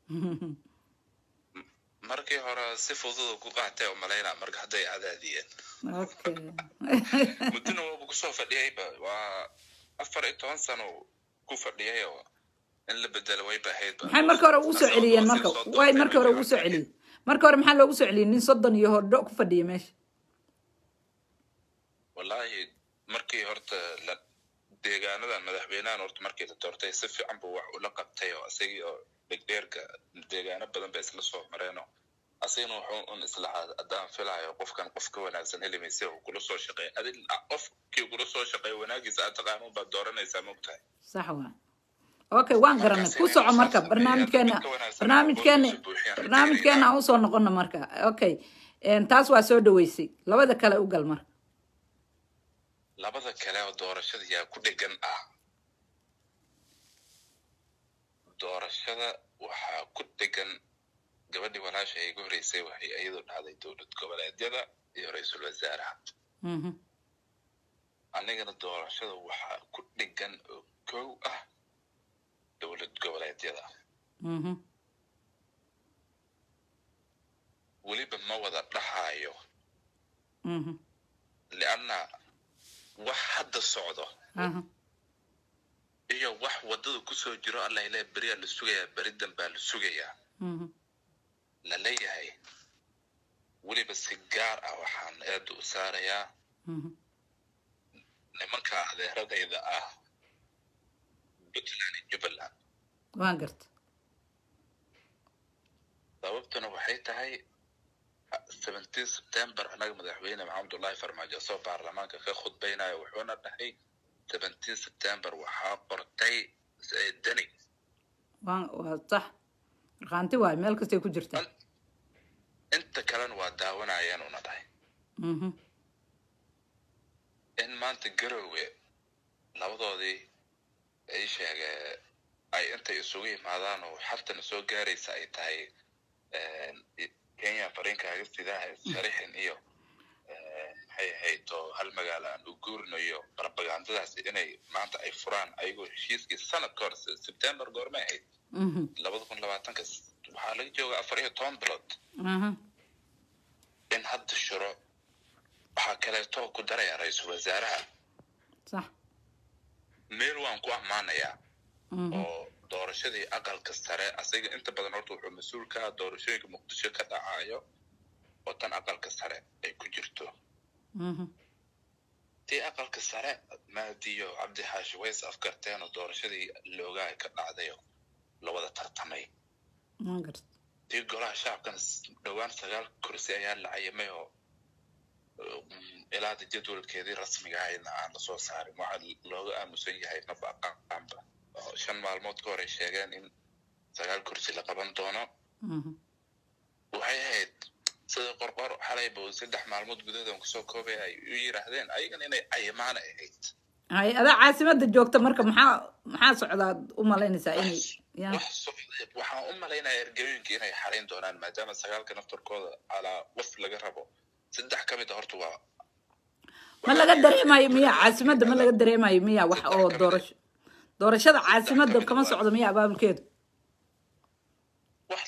Speaker 4: markii hore si fudud ku qaatay oo malaynaa marka hadday cadaadiyeen
Speaker 2: okay
Speaker 4: muddona waaba kusoo fadhiyayba waa afar iyo toban sano ku fadhiyay oo in la bedelo way bahaydba
Speaker 2: maxay markii hore ugu soo celiyeen marka way markii hore ugu soo celiyeen markii hore maxaa loogu soo celiyey nin soddon iyo hodho ku fadhiya meesha
Speaker 4: wallaahi markii horta la deegaanadan madaxweynahan horta markii la doortay si fiican buu wax ula qabtay oo isagii oo dhegdheerka deegaano badan ba isla soo mareenoo asigana wuxuu un islahaa haddaan filayo qofkan qof ka wanaagsan heli mayse uu kula soo shaqeey adi qofkii kula soo shaqeey wanaagiisa aad taqaanuun baad dooranaysaa mogtahay
Speaker 2: sax waa okay waan garanay ku soco marka barnaamijkeena barnaamijkeena barnaamijkeena aan usoo noqono marka okay En, taas waa soo dhaweysay labada kale u gal marka
Speaker 4: labada kale oo doorashada yaa ku dhegan ah doorashada waxaa ku dhegan gabadhii walaasha ay igu horeysay waxay iyadu dhacday dowlad goboleedyada iyo ra-iisul wasaaraha
Speaker 2: Mhm.
Speaker 4: anigana doorashada waxaa ku dhegan oo kow ah dowlad goboleedyada
Speaker 2: Mhm.
Speaker 4: weliba ma wada dhahayo
Speaker 2: Mhm.
Speaker 4: lianna wax hadda socdo
Speaker 2: Aha.
Speaker 4: iyo wax waddada kusoo jiro allah ilaahi beriyaa la sugayaa beri danbaa la sugayaa
Speaker 2: Mhm.
Speaker 4: la leeyahay weliba si gaar ah waxaan eedda u saarayaa
Speaker 2: Mhm.
Speaker 4: nimanka adeeradayda ah puntland iyo jubbaland
Speaker 2: waan garta
Speaker 4: sababtuna waxay tahay seventeen september annaga madaxweyne maxamedullahi farmaajo soo baarlamaanka ka khudbaynayo wuxuuna dhahay seventeen september waxaa qortay eh, deni
Speaker 2: waan waa sax markhaanti waay meel kastay ku jirtaa
Speaker 4: inta kalena waa daawanayeen una dhahay
Speaker 2: Mhm.
Speaker 4: in maanta garowe labadoodii ay sheege ay intay isugu yimaadaan oo xaltana soo gaaraysa ay tahay kenya fariinkaaga sidaha sharixin iyo maxay ahayd oo hal magaalo aan u guurinayo propagandadaasi inay maanta ay furaan ayagoo heshiiskii sanad ka hor september goormay ahayd
Speaker 2: Mhm.
Speaker 4: labada kun labaatanka waxaa laga jooga afar iyo toban bilood
Speaker 2: Aha.
Speaker 4: in hadda shiro waxaa kaleeto ku daraya ra-iisul wasaaraha
Speaker 2: sax
Speaker 4: meel waan ku ammaanayaa
Speaker 2: Mhm.
Speaker 4: oo doorashadii aqalka sare asaga inta badan horta wuxuu mas-uul ka ah doorashooyinka muqdisho ka dhacayo oo tan aqalka sare ay ku jirto
Speaker 2: Mhm.
Speaker 4: tii aqalka sare maadiyo cabdi xaashi ways afgarteen oo doorashadii loogaa ka dhacday oo lawada tartamay
Speaker 2: waan garta
Speaker 4: tii golaha shacabkana s- dhowaan sagaal kursi ayaa la cayimay oo um, ilaada jadwalkeedii rasmiga ahayna aan lasoo saarin waxaa looga aamusan yahay maba aqaanba oo shan maalmood ka hor ay sheegeen in sagaal kursi la qaban doono
Speaker 2: Mhm.
Speaker 4: waxay ahayd sida qorqor xalayba oo saddex maalmood gudahood kusoo koobay ay u yiraahdeen ayagana inay cayimaana ahayd
Speaker 2: hay adaa caasimada joogta marka maxaa maxaa socdaad u malaynaysaa inay ya
Speaker 4: wax socday waxaan u malaynaya ergooyinka inay xarayn doonaan maadaama sagaalka naftarkooda calaa qof laga rabo saddex ka mid a horta waa
Speaker 2: ma laga dareemayo miya caasimada ma laga dareemayo miya wax oo doorasho doorashada caasimada kama socdo miya abaabulkeedu
Speaker 4: wax la dareemay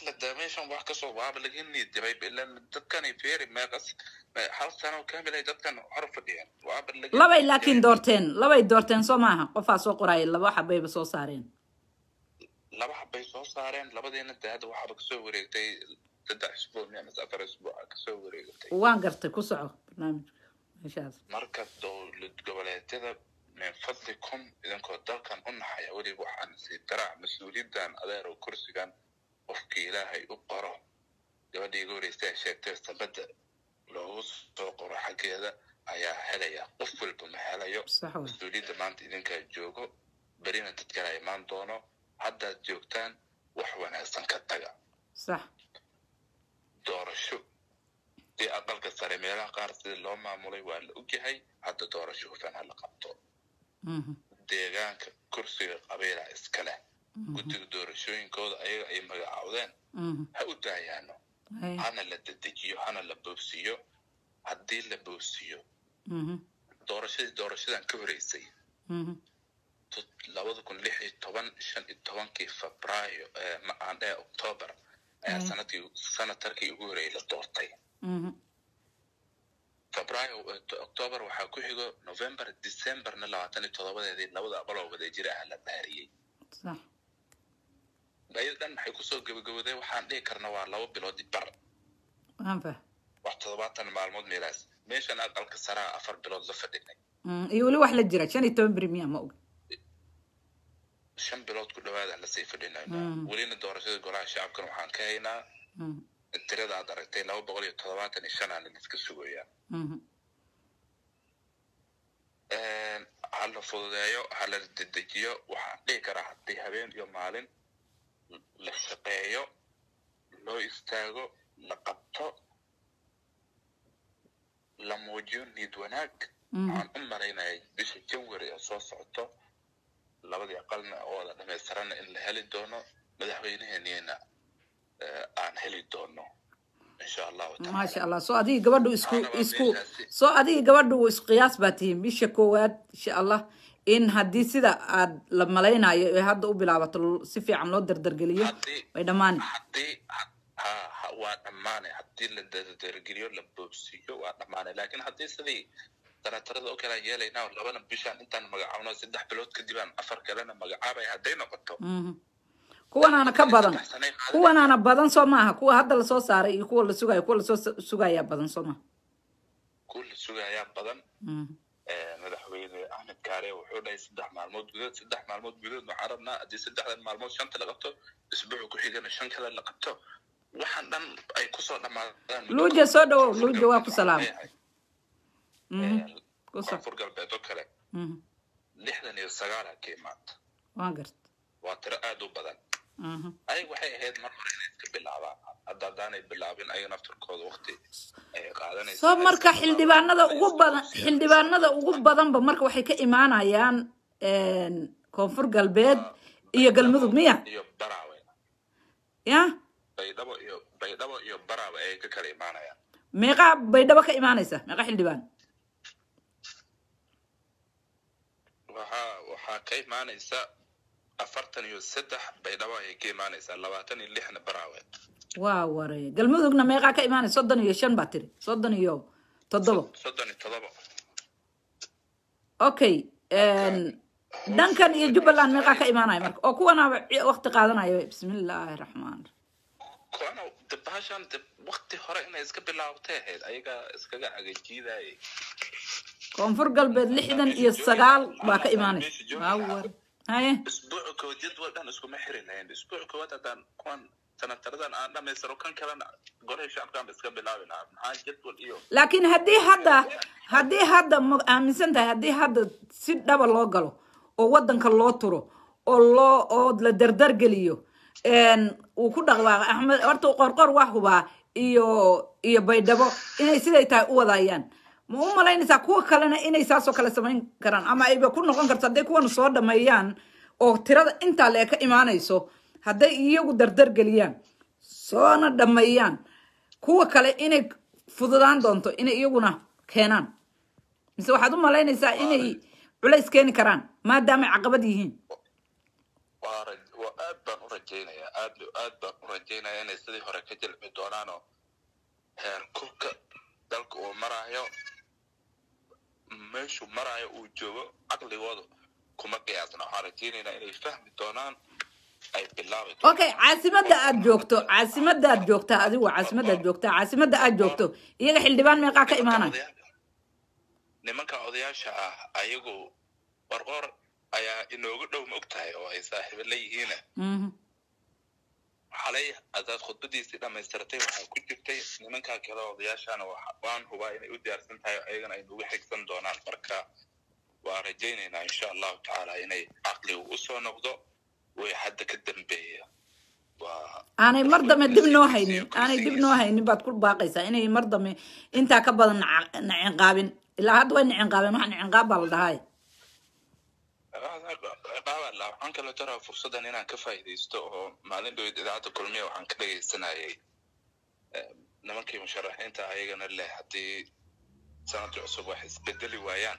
Speaker 4: meeshan wax kasoo waaba laga niidjabay ilan dadkani feeri meeqas me- hal sano kamil ay dadkan hor fadhiyeen waaba laga
Speaker 2: labay
Speaker 4: niidjabay.
Speaker 2: laakiin doorteen labay doorteen soo maaha qofaa soo qoraya laba xabayba soo saareen
Speaker 4: laba xabbay soo saareen labadiina de hadda waxaaba kasoo wareegtay saddex isbuuc miya mise afar isbuuc aa kasoo wareegatay
Speaker 2: waan gartay ku soco barnaamijka meeshaas
Speaker 4: marka dowlad goboleedyada min fadlikum idinkoo dalkan u naxaya weliba waxaan sii daraa mas-uuliyaddan adeer oo kursigan qofkii ilaahay u qoro gabadhii iga horeysa ay sheegtay sabadda loogu soo qoro xaggeeda ayaa helaya qof walba ma helayo
Speaker 2: sax wey
Speaker 4: mas-uuliyadda maanta idinkaa joogo berina dad kale imaan doono haddaad joogtaan wax wanaagsan ka taga
Speaker 2: sax
Speaker 4: doorasho dee aqalka sare meelaha qaar sida loo maamulay waa la ogyahay hadda doorasho hufan ha la qabto
Speaker 2: Mhm.
Speaker 4: deegaanka kursiga qabiila iska leh guddiga doorashooyinkooda ayaga ay magacaawdeen
Speaker 2: Mhm.
Speaker 4: ha u daayaano
Speaker 2: Hay.
Speaker 4: hana la dedejiyo hana la boobsiiyo haddii la boobsiiyo
Speaker 2: Mhm.
Speaker 4: doorashadii doorashadan ka horeysay
Speaker 2: Mhm.
Speaker 4: labada kun lix iyo toban shan iyo tobankii febraayo ee macaandhee octoobar ayaa
Speaker 2: Mm.
Speaker 4: sanadkii sanatarkii ugu horeeyay la doortay
Speaker 2: Mhm.
Speaker 4: febraayo eh, octoobar waxaa ku xigo november decemberna labaatan iyo todobadeedii labada abaloo wadajir ah la dhaariyey
Speaker 2: sax
Speaker 4: ayada dhan maxay kusoo gabagabooday waxaan dhihi karna waa laba bilood bar
Speaker 2: waan fah
Speaker 4: wax toddobaatan maalmood meelaas meeshan aqalka saraa afar bilood la fadhinay
Speaker 2: Mm, iyo weli wax la jira shan iyo toban beri miya ma og
Speaker 4: shan bilood ku dhawaada lasii fadhinayna
Speaker 2: Mm.
Speaker 4: welina doorashada golaha shacabkan waxaan ka haynaa
Speaker 2: Mhm.
Speaker 4: tirada aad aragtay laba boqol iyo toddobaatan iyo shan aana liska sugayaa
Speaker 2: Mhm.
Speaker 4: ha la fududeeyo ha la dedejiyo waxaan dhihi karaa haddii habeen iyo maalin la shaqeeyo loo istaago la qabto la muujiyo niid wanaag
Speaker 2: Mhm.
Speaker 4: waxaan u malaynaya bisha janwari ee soo socoto labadii aqalna oo wada dhamaystiranna in la heli doono madaxweyneheeniyana aan heli doono insha allahu taala
Speaker 2: maasha allah soo adiga gabadhu isku
Speaker 4: Waxaana waa
Speaker 2: isku
Speaker 4: meeshaasi.
Speaker 2: soo adiga gabadhu isku qiyaas baa tihiin bisha koowaad insha allah in haddii sida aad la malaynayo ee hadda u bilaabato l- si fiican loo dardargeliyo
Speaker 4: haddii
Speaker 2: way dhammaani
Speaker 4: haddii ha ha waa dhammaanay haddii la dardargeliyo la boobsiiyo waa dhammaanay laakiin haddii sidii daratarada oo kale aan yeelaynaa labana bishaan intaan magacaabno saddex bilood kadibaan afar kalena magacaabay hadday noqoto
Speaker 2: Mhm. kuwanaana ka badan
Speaker 4: saddex sanay qaadanaysaa.
Speaker 2: kuwanaana badan soo maaha kuwa hadda lasoo saaray iyo kuwa la sugayo kuwa lasoo s- sugayaa badan soo maaha
Speaker 4: kuwa la sugayaa badan
Speaker 2: Mhm.
Speaker 4: Eh, madaxweyne axmed kaare wuxuu dhahay saddex maalmood gudood saddex maalmood gudood waxaan rabnaa haddii saddexdan maalmood shanta la qabto isbuuca ku xigana shan kale la qabto waxaan dhan ay kusoo dhammaadaan
Speaker 2: luuja soo dhawow luuja waa ku salaamay Mhm.
Speaker 4: Eh,
Speaker 2: ku soc
Speaker 4: koonfur galbeed oo kale
Speaker 2: Mhm.
Speaker 4: lixdan iyo sagaal ha ka imaata
Speaker 2: waan garta
Speaker 4: waa tiro aad u badan
Speaker 2: Mhm.
Speaker 4: ayaga waxay ahayd mar hore inay iska bilaabaan hadda haddaanay bilaabin ayaga naftarkooda waqti ay qaadanaysa
Speaker 2: soo
Speaker 4: inay
Speaker 2: marka
Speaker 4: iska
Speaker 2: xildhibaanada
Speaker 4: bilaabaan,
Speaker 2: ugu
Speaker 4: inay
Speaker 2: badan
Speaker 4: iska
Speaker 2: xildhibaanada ugu badanba marka waxay ka imaanayaan een, koonfur galbeed iyo galmudug miya
Speaker 4: iyo baraawe
Speaker 2: ya
Speaker 4: baydhabo iyo baydhabo iyo baraawe ayay ka kala imaanayaan
Speaker 2: meeqa baydhabo ka imaanaysa meeqa xildhibaan
Speaker 4: waxaa waxaa ka imaanaysa afartan iyo saddex baydhabo ayay ka imaanaysaa labaatan iyo lixna baraawe
Speaker 2: waa waree galmudugna meeqaa ka imaanaysa soddon iyo shan baa tiri soddon iyo toddobo
Speaker 4: soddon iyo todoba
Speaker 2: okay een, dhankan iyo jubbaland meeqaa ka imaanaya marka oo kuwanaaba ci- waqti qaadanaya bismillaahi raxmaan
Speaker 4: kuwana de bahashan de waqti hore inay iska bilaabtay ahayd ayaga iskaga agajiidayay
Speaker 2: koonfur galbeed lixdan iyo sagaal baa ka imaanaysa waa war haye
Speaker 4: isbuuca kowaad jadwal dhan iskuma xiri lahayn isbuuca koowaad haddaan kuwan sanataradan aan dhamaystiro kan kalena golahii shacabkaan iska bilaabi lahaa maxaa jadwal iyo
Speaker 2: laakiin haddii hadda haddii hadda ma aaminsan tahay haddii hadda si dhaba loo galo oo wadanka loo turo oo loo oo la dardargeliyo een, uu ku dhaqdhaaqa axmed horta qorqor waa hubaa iyo iyo baydhabo inay siday tahay u wadayaan ma u malaynaysaa kuwa kalena inay saasoo kale samayn karaan ama ayba ku noqon karto hadday kuwan soo dhameeyaan oo tirada intaa lee ka imaanayso hadday iyagu dardargeliyaan soona dhameeyaan kuwa kale inay fududaan doonto inay iyaguna keenaan mise waxaad u malaynaysaa inay culays keeni karaan maadaamay caqabad yihiin
Speaker 4: waa raj- waa aad baan u rajaynayaa aad aad baan u rajaynayaa inay sidii hore ka jilci doonaanoo heer kubka dalka uu maraayo meeshuu maraayo uu joogo caqligooda kuma qiyaasna waxaan rajaynaynaa inay fahmi doonaan ay bilaabi doonaan
Speaker 2: okay caasimada aad joogto caasimada aad joogtaa adigu caasimada aad joogtaa caasimada aad joogto iyaga xildhibaan meeqaa ka imaanaya
Speaker 4: nimanka odayaasha ah ayagu qorqor ayaa inoogu dhow ma og tahay oo ay saaxiibo leeyihiina
Speaker 2: Mhm.
Speaker 4: xalay hadaad khudbadiisii dhammaystirtay waxaa ku jirtay nimankaa kale odayaashana waxa- waan hubaa inay u diyaarsan tahay oo ayagana ay nagu xigsan doonaan marka waa rajaynaynaa insha allahu tacaala inay caqligu usoo noqdo way hadda ka dambeeya waa
Speaker 2: aanay mar dambe dib noo haynin aanay dib noo haynin baad ku baaqaysaa inay mar dambe intaa ka badan naca- nacinqaabin ilaa hadda way nacinqaabeen waxa nacinqaab baa la dhahay
Speaker 4: qaabala waxaan kala jaraa fursaddan inaan ka faa'iidaysto oo maalin dhoweyd idaacadda kulmiya waxaan ka dhegaysanayay eh, nimankii musharaxiinta ayagana leh haddii sanadkii cusub wax isbedeli waayaan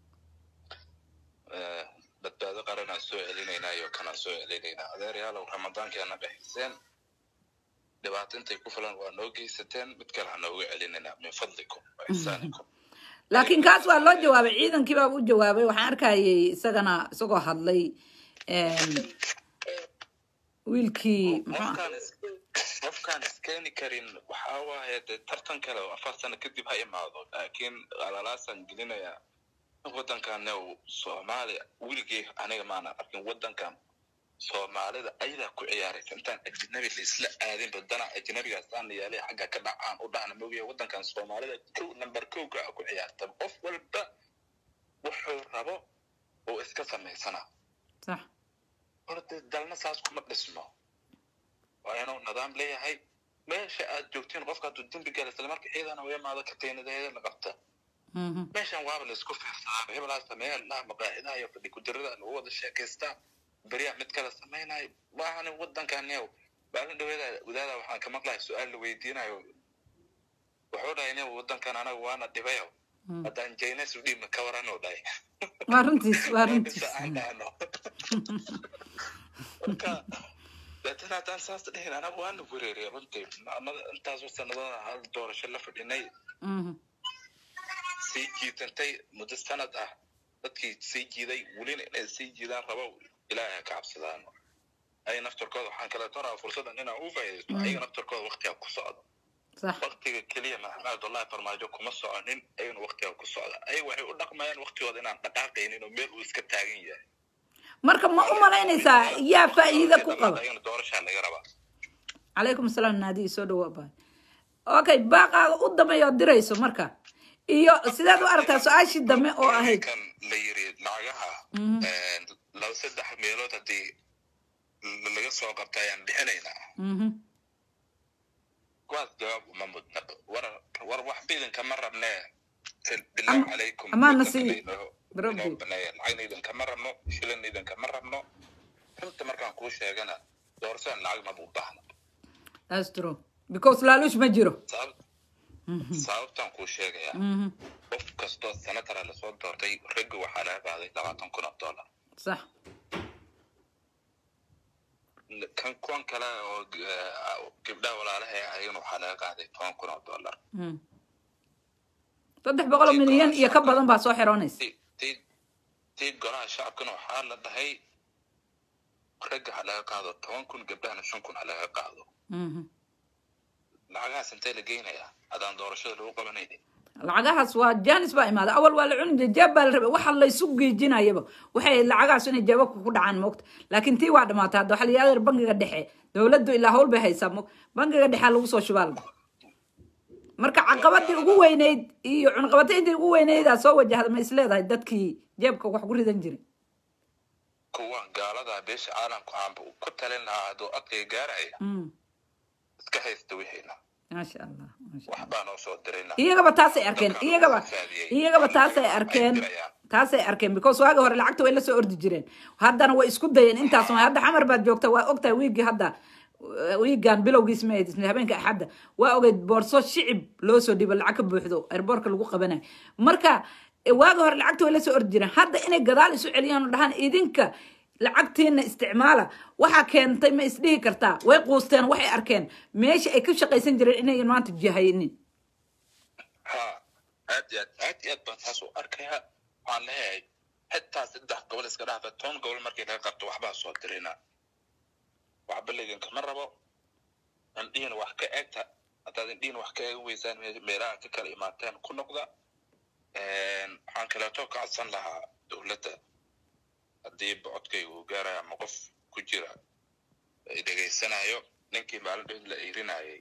Speaker 4: eh, badbaado qaranaan soo celinaynaa iyo kanaan soo celinaynaa adeeryaalow ramadaankeena dhexiseen dhibaato intay ku filan waa noo geysateen mid kale ha nooga celinaynaa min fadlikum wa ixsaanikum
Speaker 2: laakiin kaas waa loo jawaabay ciidankii baa u jawaabay waxaan arkayay isagana isagoo hadlay em, wiilkii muxuu ah-
Speaker 4: qofkaan is- qofkaan iskeeni karin waxaa waaye dee tartan kale oo afar sano kadib ha imaado laakiin alalaasaan gelinayaa waddankan soomaaliya weligii aniga maana arkin waddankan soomaalida ayadaa ku ciyaaraysa intaan ajnabi laisla aadin badana ajnabigaasaan yaalay xagga ka dhacaan u dhahna mogiya waddankan soomaalida kow number kowka a ku ciyaarta qof walba wuxuu rabo oo iska samaysana
Speaker 2: sax
Speaker 4: horta dalna saas kuma dhismo waa inuu nidaam leeyahay meesha aad joogtiin qofka hadduu dembi gala isla marka ciidana u imaado katiinadeeda la qabta
Speaker 2: Mhm.
Speaker 4: meeshan waaba la isku fiirsadaa hebelaa sameeya laha maqaaxidaha iyo fadhi kudirada lagu wada sheekaystaa beriyaa mid kale samaynayo maahan waddankan yow maalin dhaweeda wadaada waxaan ka maqlahay su-aal la weydiinayo wuxuu dhahay nin waddankan anaga waana dhibayo
Speaker 2: Mm.
Speaker 4: haddaan jaynas u dhiibna ka waranuu dhahay
Speaker 2: waa runtiis waa runtiis
Speaker 4: Bisa aan dhahno. marka laakiin haddaan saas dhihin anaga waana wereeriya runtii maalmada intaasoo sanadada hal doorasho la fadhinay
Speaker 2: Mhm.
Speaker 4: sii jiitantay muddo sanad ah dadkii sii jiiday welina inay sii jiidaan rabo ilaahay ha ka cabsadaan ay naftarkooda waxaan kale toraa fursaddan inaan u faa'iidaysto ayaga naftarkooda waktiga ku socdo
Speaker 2: sax
Speaker 4: waktiga keliya maxamed abdullahi farmaajo kuma soconin ayagana waktiga ku socda ayaga waxay u dhaqmayaan waktigooda inaan dhaqaaqaynin oo meel uu iska taagan yahay
Speaker 2: marka ma u malaynaysaa yaa faa'iida ku qaba
Speaker 4: ayagana doorashaa laga rabaa
Speaker 2: calaykum asalaam naadiyi soo dhawaa baay okay baaqaaga u dambeeya ood dirayso marka iyo sidaad u aragtaa su-aashii dambe oo ahayd
Speaker 4: kan la yiri lacagaha
Speaker 2: Mhm.
Speaker 4: een, laba saddex meelood haddii l- laga soo qabta ayaan bixinaynaa
Speaker 2: Mhm.
Speaker 4: kuwaas jawaab uma mudna war war wax biidankama rabne bilah
Speaker 2: Am-
Speaker 4: calaykum
Speaker 2: amaana
Speaker 4: waddanka
Speaker 2: sii.
Speaker 4: inoo-
Speaker 2: Rabbi.
Speaker 4: inoo baneeya lacagna idinkama rabno shilin idinkama rabno runta markaan kuu sheegana doorashadan lacag maba u baahna
Speaker 2: that's true because laaluush ma jiro
Speaker 4: sabab sababtaan kuu sheegayaa
Speaker 2: Mhm.
Speaker 4: qof kastoo sanatara lasoo doortay ragga waxaa laga qaaday labaatan kun oo dollar
Speaker 2: sax
Speaker 4: kan kuwan kale oo eh, gabdhaha walaalaha eh, ayagana waxaa laga qaaday toban kun oo dollar
Speaker 2: Mhm. saddex boqol oo milyan iyo ka badan baa soo xiroonaysa
Speaker 4: tii tii- tii golaha shacabkana waxaa la dhahay ragga ha laga qaado toban kun gabdhahana shan kun ha laga qaado
Speaker 2: Mhm.
Speaker 4: lacagahaas intee la geynayaa haddaan doorashada lagu qabanaynin
Speaker 2: lacagahaas waa janis baa imaaday awal waa la cuni jiray jeeb baa la rabay waxa laysu geejinayaba waxay ahayd lacagahaas inay jeebabka ku dhacaan moogta laakiin tii waa dhamaatay hadda waxaa la yidhahda bangiga dhexe dowladdu ilaa hawl bay haysaa mo bangiga dhexea lagu soo shubaa la marka caqabadii ugu weyneyd iyo cunqabatayntii ugu weyneydaa soo wajahda ma is leedahay dadkii jeebka wax ku ridan jiray
Speaker 4: kuwan gaalada beesha caalamku aanba ku talin lahaa hadduu adkay gaaraya
Speaker 2: Mm.
Speaker 4: iska haysta wixiina
Speaker 2: maasha allah maasha allah
Speaker 4: waxbaa noo soo dirayna
Speaker 2: iyagaba taasay arkeen iyagaba iyagaba taasay arkeen taasay arkeen because waagi hore lacagta way la soo ordi jireen haddana way isku dayeen intaas ma hadda xamar baad joogta waa ogtahay wiigii hadda wiigan bilowgiis ma ahayd habeenka axadda waa ogeyd boorso shicib loo soo dhibo lacag ka buuxdo airboortka lagu qabanayo marka waagi hore lacagta way la soo ordi jireen hadda inay gadaal isu celiyaan oo dhahaan idinka lacagtiina isticmaala waxaa keentay ma isdhihi kartaa way quusteen waxay arkeen meesha ay ka shaqaysan jireen inayan maanta jahaynin
Speaker 4: ha aad iyo aad aad iyo aad baan taas u arkayaa waxaan leeyahay xitaa saddex gobol iska dhaafa toban gobol markii laga qabto waxbaa soo dirina waxba laydinkama rabo indhihiina wax ka eegta haddaad indhihiina wax ka eegi weysaan me- meelaha ka kala imaateen ku noqda waxaan kaleeto ka codsan lahaa dowladda haddii bocodkayga uu gaarayo ama qof ku jira ay dhegaysanayo ninkii maalin dhow la eerinayay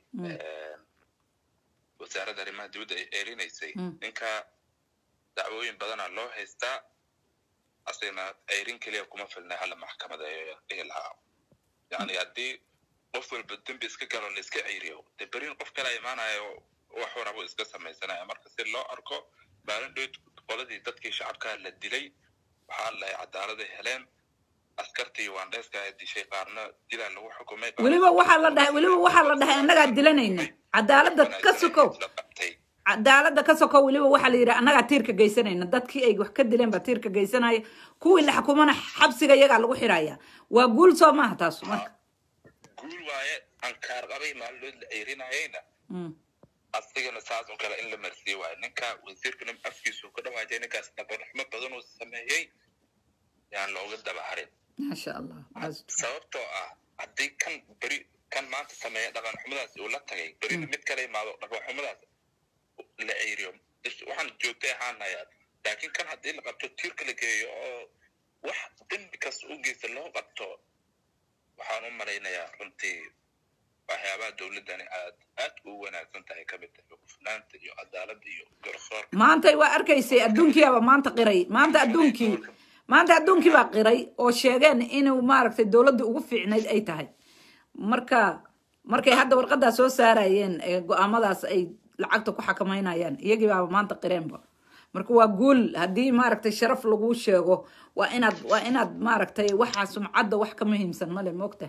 Speaker 4: wasaaradda arrimaha dibadda ay eerinaysay
Speaker 2: Mm.
Speaker 4: ninka dacwooyin badana loo haystaa asagana eyrin keliya kuma filna hala maxkamadeeyo dhihi lahaa yani haddii qof walba dembi iska galo la iska ceyriyo dee berin qof kala imaanayo wax warabo iska samaysanaya marka si loo arko maalin dhow qoladii dadkii shacabkaa la dilay waxaa lahay cadaaladay heleen askartii waandheeska ay dishay qaarna dilaa lagu xukumay qaarna-
Speaker 2: weliba waxaa la dhahay weliba waxaa la dhahay annagaa dilanayna cadaaladda ka sokow
Speaker 4: la qabtay
Speaker 2: cadaaladda ka sokow weliba waxaa la yidhi annagaa tiirka geysanayna dadkii ay wax ka dileen baa tiirka geysanaya kuwii la xukumana xabsiga iyagaa lagu xiraya waa guul soo maaha taas marka
Speaker 4: guul waaye ankaar qabay maalin la ceyrinayayna
Speaker 2: Mm.
Speaker 4: asigana saas oo kale in la marsiiye waayo ninka wasiirkana afkiisu ka dhawaajay ninkaas nabadxumo badan uu sameeyey yaan looga daba harin
Speaker 2: maasha allah Taas-
Speaker 4: sababtoo ah haddii kan beri kan maanta sameeya dhaqan xumadaas uu la tagay berina mid kala imaado dhaqan xumadaas la ceyriyo is- waxaan joogtay ahaanayaa laakiin kan haddii la qabto tiirka la geeyo oo wax dembi kasta u geysta loo qabto waxaan u malaynayaa runtii waxyaabaha dowladdani aad aad u wanaagsan tahay ka mid tahay hufnaanta iyo cadaaladda iyo garsoorka
Speaker 2: maantay waa arkaysay adduunkiiaba maanta qiray maanta adduunkii maanta adduunkii baa qiray oo sheegeen inuu maaragtay dowladda ugu fiicnayd ay tahay marka markay hadda warqadaa soo saarayeen ee go-aamadaas ay lacagta ku xakameynayaan iyagii baaba maanta qireenba marka waa guul haddii maaragtay sharaf laguu sheego waa inaad waa inaad maaragtay waxa sumcadda wax ka muhiimsan male moogta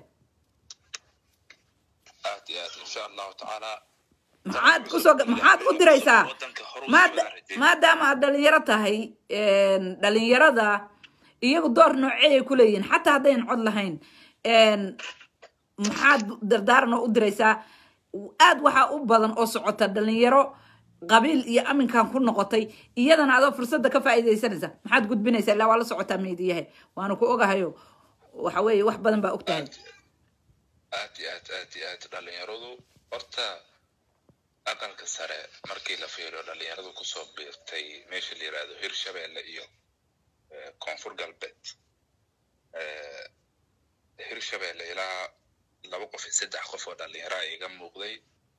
Speaker 4: aad iyo aad insha allahu tacaala
Speaker 2: maxaad kusoo maxaad u diraysaa
Speaker 4: Waddanka hore u
Speaker 2: maada
Speaker 4: soo rajeyn.
Speaker 2: maadaama aad dhalinyaro tahay een, dhalinyarada iyagu door noocey ay ku leeyihiin xataa haddayn cod lahayn een, maxaad dardaaran oo u diraysaa aad waxaa u badan oo socota dhalinyaro qabiil iyo aminkan ku noqotay iyadana adoo fursadda ka faa'iidaysanaysa maxaad gudbinaysaa ilaa waa la socotaa meediyahe waana ku ogahayo waxa weeye wax badan baa ogtahay
Speaker 4: aad iyo aad aad iyo aad dhalinyaradu horta aqalka sare markii la fiiriyo dhalinyaradu kusoo biirtay meesha la yirahdo hirshabeelle iyo eh, koonfur galbeed Eh, hirshabeelle ilaa laba qof iyo saddex qof oo dhalinyaro ah iga muuqday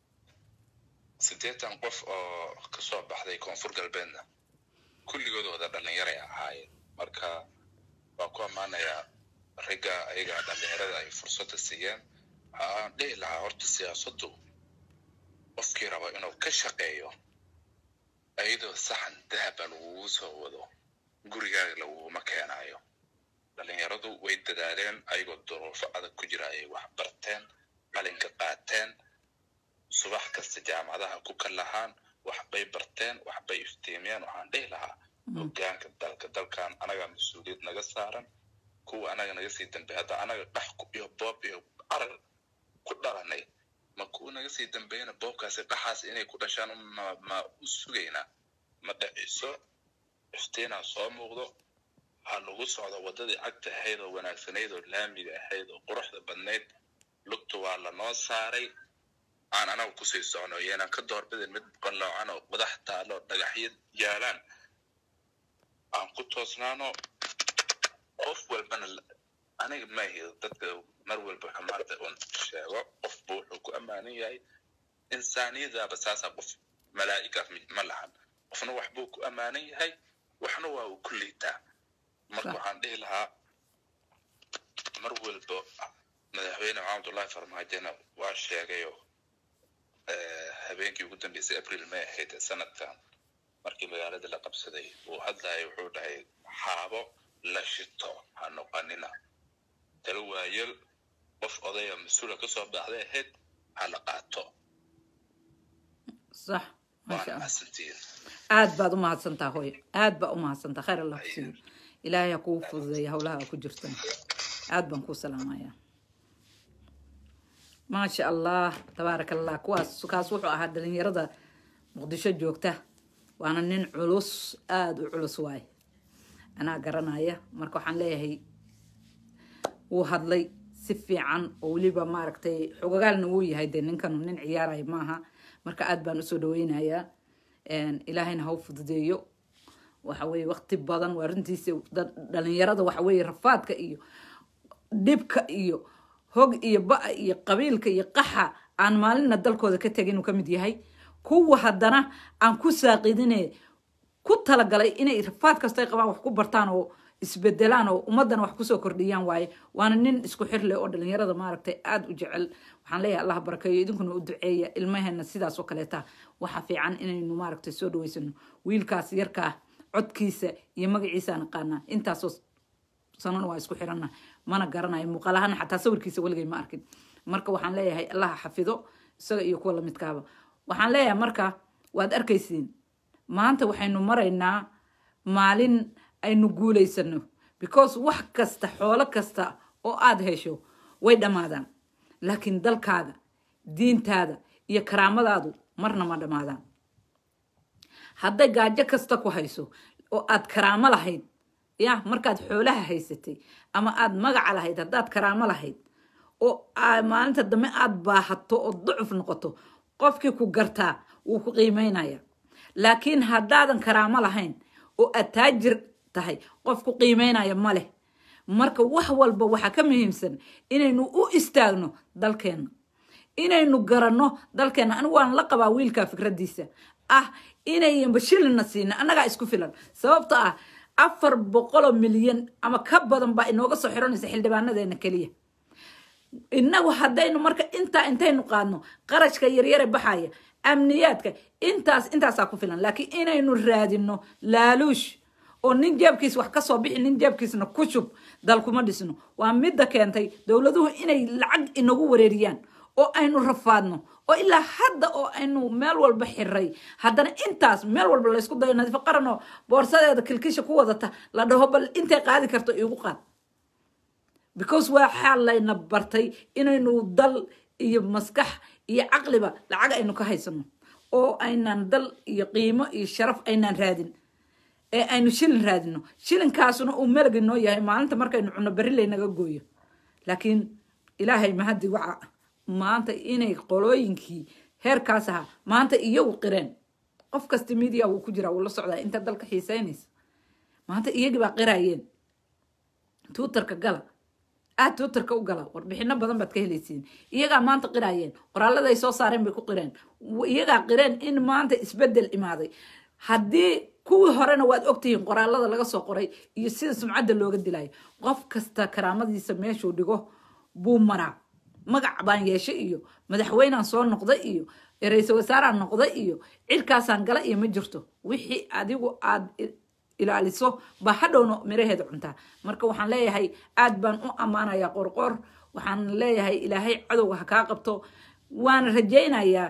Speaker 4: siddeetan qof oo kasoo baxday koonfur galbeedna kulligood wada dhalinyaray ahaayeen marka waa ku ammaanayaa ragga ayaga dhalinyarada ay fursadda siiyeen waxaan dhihi lahaa horta siyaasaddu qofkii rabo inuu ka shaqeeyo ayadoo saxan dahaba lagugu soo wado gurigaaga laguguma keenayo dhalinyaradu way dadaaleen ayagoo duruufo adag ku jira ayay wax barteen qalinka qaateen subax kasta jaamacadaha ku kalahaan waxbay barteen waxbay iftiimiyeen waxaan dhihi lahaa hogaanka dalka dalkan anaga mas-uuliyad naga saaran kuwa anaga naga sii dambeey hadda anaga dhax ku- iyo boob iyo carar ku dhalanay ma kuwa naga sii dambeeyana boobkaasi dhaxaas inay ku dhashaan ma ma u sugaynaa ma dhiciso iftiinaa soo muuqdo ha lagu socdo waddadii cagta ahayd oo wanaagsanayd oo laamiga ahayd oo quruxda badnayd lugta waa lanoo saaray aan anaga kusii socno yeenan ka doorbidin mid qalloocan oo qodax taalo oo dhagaxyo yaalaan aan ku toosnaano qof walbana la- aniga maahi dadka mar walba xumaanta un sheego qofba wuxuu ku ammaanan yahay insaaniyadaaba saasaa qof malaa'ika ma lahan qofna waxbuu ku ammaanan yahay waxna waa uu ku liitaa marka
Speaker 2: Sax.
Speaker 4: waxaan dhihi lahaa mar walba madaxweyne maxamedullahi farmaajona waa sheegayo eh, habeenkii ugu dambeysay april may ahayd ee sanadkan markii magaalada la qabsaday uu hadlaya wuxuu dhahay xaabo la shito ha noqonina talo waayel qof odaya mas-uula kasoo baxday ahayd ha la qaato
Speaker 2: sax maasha
Speaker 4: waana
Speaker 2: allah
Speaker 4: mahadsantihiin
Speaker 2: aad baad u mahadsantaa hooyo aad baa u mahadsantaa khayr allah ku siiyo ilaahay ha kugu fududeeya howlaha aa ku jirtan aad baan kuu salaamayaa maasha allah tabaaraka allah kuwaas kaas wuxuu ahaa dhalinyarada muqdisho joogta waana nin culus aada u culus waaye anaa garanaya marka waxaan leeyahay wuu hadlay si fiican oo weliba maaragtay xogagaalna wuu yahay dee ninkanu nin ciyaaraya maaha marka aad baan usoo dhaweynayaa ilaahayna ha u fududeeyo waxa weye waqti badan waa runtiisa dad- dhalinyarada waxa weye rafaadka iyo dhibka iyo hog iyo ba- iyo qabiilka iyo qaxa aan maalinna dalkooda ka tegin inuu ka mid yahay kuwa haddana aan ku saaqidine ku talagalay inay rafaad kastay qabaan wax ku bartaan oo isbedelaan oo ummadana wax kusoo kordhiyaan waaye waana nin isku xir leh oo dhalinyarada maaragtay aada u jecel waxaan leeyahay allah barakeeyo idinkuna u duceeya ilmaheena sidaas oo kaleeta waxa fiican inaynu maaragtay soo dhaweysano wiilkaas yarkaa codkiisa iyo magaciisa naqaanaa intaasoo sanana waa isku xiranna mana garanayo muuqaalahana xataa sawirkiisa weligay ma arkin marka waxaan leeyahay allaha xafido isaga iyo kuwa lamidkaaba waxaan leeyahay marka waad arkaysiin maanta waxaynu maraynaa maalin aynu guulaysano because wax kasta xoolo kasta oo aada hesho way dhammaadaan laakiin dalkaaga diintaada iyo karaamadaadu marna ma dhammaadaan hadday gaajo kasta ku hayso oo aad karaamo lahayd ya markaad xoolaha haysatay ama aad magaca lahayd haddaad karaamo lahayd oo aa- maalinta dambe aad baahato oo ducuf noqoto qofkii ku gartaa wuu ku qiimeynaya laakiin haddaadan karaamo lahayn oo aad taajir tahay qof ku qiimeynaya ma leh marka wax walba waxaa ka muhiimsan inaynu u istaagno dalkeenna inaynu garanno dalkeenna anigu waan la qabaa wiilka fikradiisa ah inayan bashilina siina annagaa isku filan sababto ah afar boqoloo milyan ama ka badan baa inooga soo xiranaysa xildhibaanadeena keliya inagu haddaynu marka intaa intaynu qaadno qarashka yaryare baxaya amniyaadka intaas intaasaa ku filan laakiin inaynu raadino laaluush oo nin jeebkiis wax kasoo bixi nin jeebkiisna ku shub dal kuma dhisno waa midda keentay dowladuhu inay lacag inagu wareeriyaan oo aynu rafaadno oo ilaa hadda oo aynu meel walba xiray haddana intaas meel walba laysku dayo nadiifo qaran oo boorsadeeda kilkisha ku wadata la dhaho bal intay qaadi karto iigu qaad because waxaa layna bartay inaynu dal iyo maskax iyo caqliba lacag aynu ka haysano oo aynaan dal iyo qiimo iyo sharaf aynaan raadin ee aynu shilin raadino shilinkaasuna uu melagi noo yahay maalinta markaynu cunno berri laynaga gooyo laakiin ilaahay mahadi waca maanta inay qolooyinkii heerkaas ahaa maanta iyagu qireen qof kasta media wuu ku jiraa wuu la socdaa inta dalka xiiseynaysa maanta iyagii baa qirayeen tuutarka gala aad tuutarka u gala warbixino badan baad ka helaysiin iyagaa maanta qiraayeen qoraalladay soo saareen bay ku qireen iyagaa qireen in maanta isbedel imaaday haddii kuwii horena waad ogtihiin qoraalada laga soo qoray iyo sida sumcadda looga dilayo qof kasta karaamadiisa meeshuu dhigo buu maraa magac baan yeeshay iyo madaxweynaan soo noqda iyo ra-iisul wasaaraan noqda iyo cirkaasaan gala iyo ma jirto wixii adigu aad ilaaliso baa hadhowna miraheeda cuntaa marka waxaan leeyahay aad baan u ammaanayaa qorqor waxaan leeyahay ilaahay cadowga ha kaa qabto waana rajaynayaa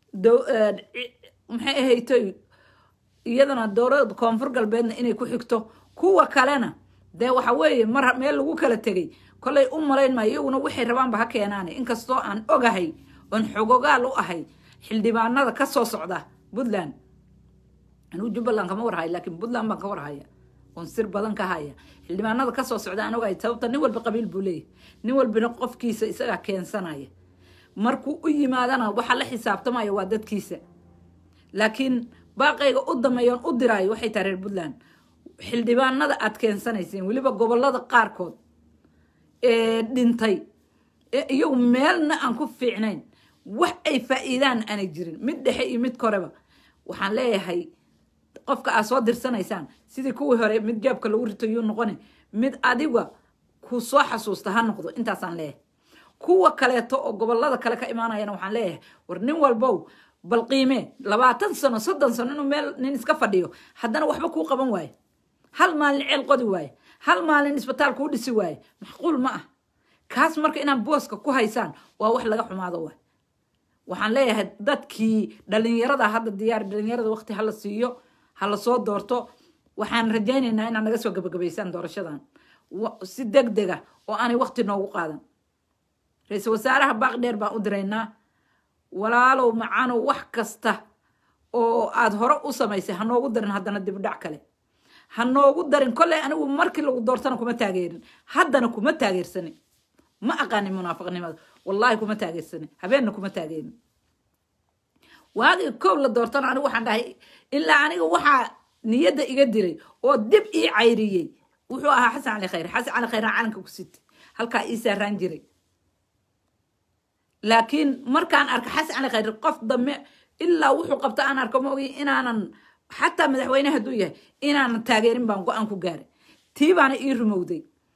Speaker 2: maxay ahaytoy iyadana dowlada koonfur galbeedna inay ku xigto kuwa kalena dee waxa weeye mar meel lagu kala tegay kollay u malayn maayo iyaguna waxay rabaanba ha keenaane inkastoo aan ogahay oon xogogaal u ahay xildhibaanada ka soo socda puntland anuu jubbaland kama warhayo laakiin puntland baan ka warhaya oon sir badan ka haya xildhibaanada kasoo socda aan ogahay sababta nin walba qabiil buu leeyahy nin walbina qofkiisa isagaa keensanaya markuu u yimaadana waxa la xisaabtamaya waa dadkiisa laakiin baaqayga u dameeyoon u diraayo waxay tahay reer puntland xildhibaanada aad keensanayseen weliba gobolada qaarkood ee dhintay ee iyagu meelna aan ku fiicnayn wax ay faa'iidaan aanay jirin mid dhexe iyo mid koreba waxaan leeyahay qofka aad soo dirsanaysaan sidii kuwii hore mid jaabka lagu rito yuu noqone mid adiga ku soo xasuusta ha noqdo intaasaan leeyahay kuwa kaleeto oo gobolada kale ka imaanayana waxaan leeyahay war nin walbow bal qiimee labaatan sano soddon sano inuu meel nin iska fadhiyo haddana waxba kuu qaban waaye hal maalin ceel qodi waaye hal maalin isbitaal kuu dhisi waaye macquul ma ah kaas marka inaan booska ku haysaan waa wax laga xumaado waay waxaan leeyahay dadkii dhalinyarada hadda diyaar dhalinyarada waqti hala siiyo hala soo doorto waxaan rajaynaynaa inaad naga soo gabagabaysaan doorashadan wa- si deg dega oo aanay waqti noogu qaadan ra-iisul wasaaraha baaq dheer baan u diraynaa walaalow macaanow wax kasta oo aad hore u samaysay ha noogu darin haddana dibdhac kale ha noogu darin kolley anigu markii lagu doortana kuma taageerin haddana kuma taageersanin ma aqaanin munaafiqnimada wallaahi kuma taageersanin habeenna kuma taageerin waagii koob la doortana anigu waxaan dhahay ilaa aniga waxaa niyadda iga diray oo dib ii cayriyey wuxuu ahaa xasan cali khayre xasan cali khayre calanka ku sitay halkaa ii saaraan jiray laakiin markaan arka xasan cali khayre qof dambe ilaa wuxuu qabta aan arko maogi inaanan xataa madaxweyne hadduu yahay inaanan taageerin baan go-aan ku gaaray tii baana ii rumowday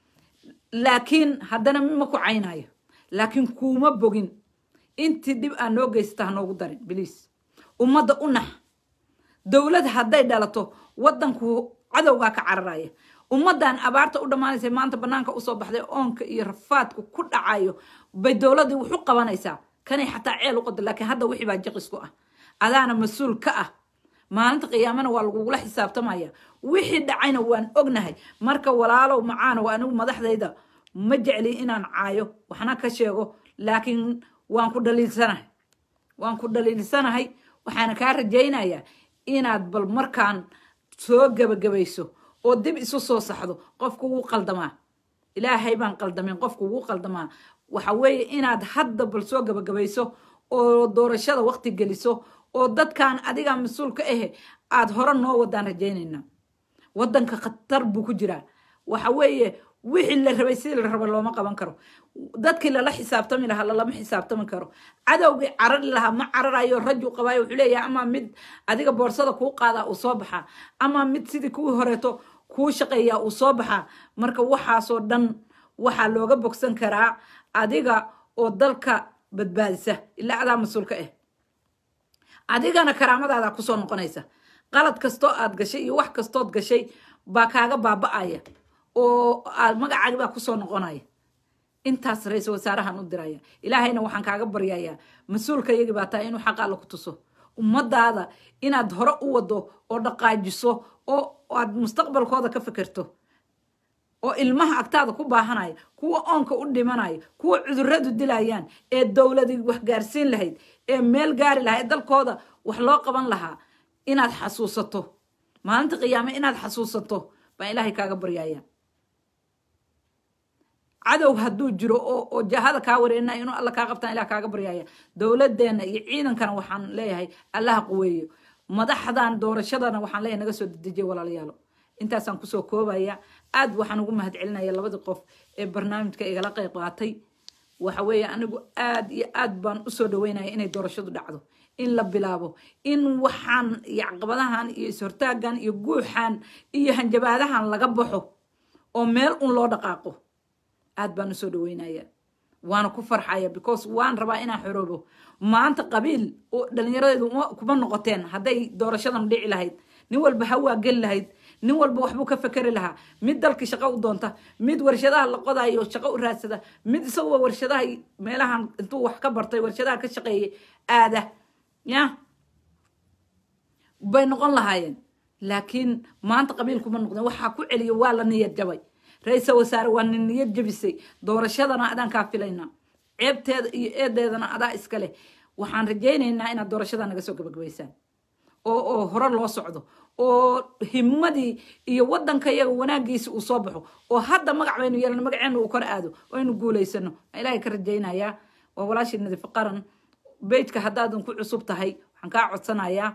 Speaker 2: laakiin haddana ma ku caynayo laakiin kuuma bogin intii dhib aa noo geysata ha noogu darin biliis ummadda u nax dowlad hadday dhalato wadanku cadowgaa ka cararaya ummadan abaarta u dhammaanaysa maanta banaanka usoo baxday oonka iyo rafaadku ku dhacayo bay dowladii wuxu qabanaysaa kanay xataa ceel u qoda laakiin hadda wixii baa jaqisku ah adaana mas-uul ka ah maalinta qiyaamana waa lagugula xisaabtamaya wixii dhacayna waan ognahay marka walaalow macaanow anigu madaxdayda ma jecli inaan caayo waxna ka sheego laakiin waan ku dhaliilsanahay waan ku dhaliilsanahay waxaana kaa rajaynayaa inaad bal markaan soo gebagabayso oo dib isu soo saxdo qofku wuu qaldamaa ilaahay baan qaldamin qofku wuu qaldamaa waxa weeye inaad hadda bal soo gebagabayso oo doorashada waqti geliso oo dadkan adigaa mas-uul ka ahe aad hore noo wadaan rajaynayna wadanka khatar buu ku jiraa waxa weeye wixii la rabay sidii la raba looma qaban karo dadkii lala xisaabtami lahaa lalama xisaabtami karo cadowgii carari lahaa ma cararayo rajuu qabaayo wuxuu leeyahay ama mid adiga boorsada kuu qaadaa uu soo baxaa ama mid sidii kuwii horeeto kuu shaqeeyaa uu soo baxaa marka waxaasoo dhan waxaa looga bogsan karaa adiga oo dalka badbaadisa ilaa adaa mas-uulka ah adigana karaamadaada kusoo noqonaysa qalad kastoo aad gashay iyo wax kastood gashay baa kaaga baaba-aya oo aad magacaagi baa kusoo noqonaya intaas ra-iisul wasaarahan u diraya ilaahayna waxaan kaaga baryayaa mas-uulka iyagii baa tahay inuu xaq alla ku tuso ummadaada inaad hore u wado oo dhaqaajiso oo aad mustaqbalkooda ka fikirto oo ilmaha agtaada ku baahanaya kuwa oonka u dhimanaya kuwa cuduradu dilayaan ee dowladii wax gaarsiin lahayd ee meel gaari lahaa ee dalkooda wax loo qaban lahaa inaad xasuusato maalinta qiyaame inaad xasuusato baan ilaahay kaaga baryaya cadow hadduu jiro oo oo jahada kaa wareena inuu alla kaa qabtaan ilah kaaga baryaya dowladeenna iyo ciidankana waxaan leeyahay allaha quweeyo madaxdan doorashadana waxaan leeyahay naga soo dedejiya walaalayaalo intaasaan kusoo koobaya aad waxaan ugu mahad celinaya labadii qof ee barnaamijka igala qayb qaatay waxa weeye anigu aad iyo aad baan usoo dhaweynaya inay doorashadu dhacdo in la bilaabo in waxaan iyo caqabadahan iyo ishortaagan iyo guuxan iyo hanjabaadahan laga baxo oo meel un loo dhaqaaqo aad baan usoo dhaweynaya waana ku farxaya because waan rabaa inaan xoroobo maanta qabiil oo dhallinyaradeedu kuma noqoteen hadday doorashadan dhici lahayd nin walba hawaa geli lahayd nin walba waxbuu ka fekeri lahaa mid dalkii shaqo u doonta mid warshadaha la qodayo shaqo u raadsada mid isagoo warshadaha meelahan intuu wax ka bartay warshadaha ka shaqeeyay aada ya bay noqon lahaayeen laakiin maanta qabiil kuma noqdeen waxaa ku celiya waa la niyad jabay ra-iisal wasaare waa nin niyad jabisay doorashadana adaan kaa filaynaa ceebteeda iyo eedeedana adaa iska leh waxaan rajaynaynaa inaad doorashada naga soo gabagabaysaan oo oo hore loo socdo oo himadii iyo wadanka iyaga wanaagiisi uu soo baxo oo hadda magac baynu yeelano magaceena uu kor aado oo aynu guulaysano ilaahay ka rajaynayaa waa walaashii nadiif qaran bejka haddaadan ku cusub tahay waxaan kaa codsanayaa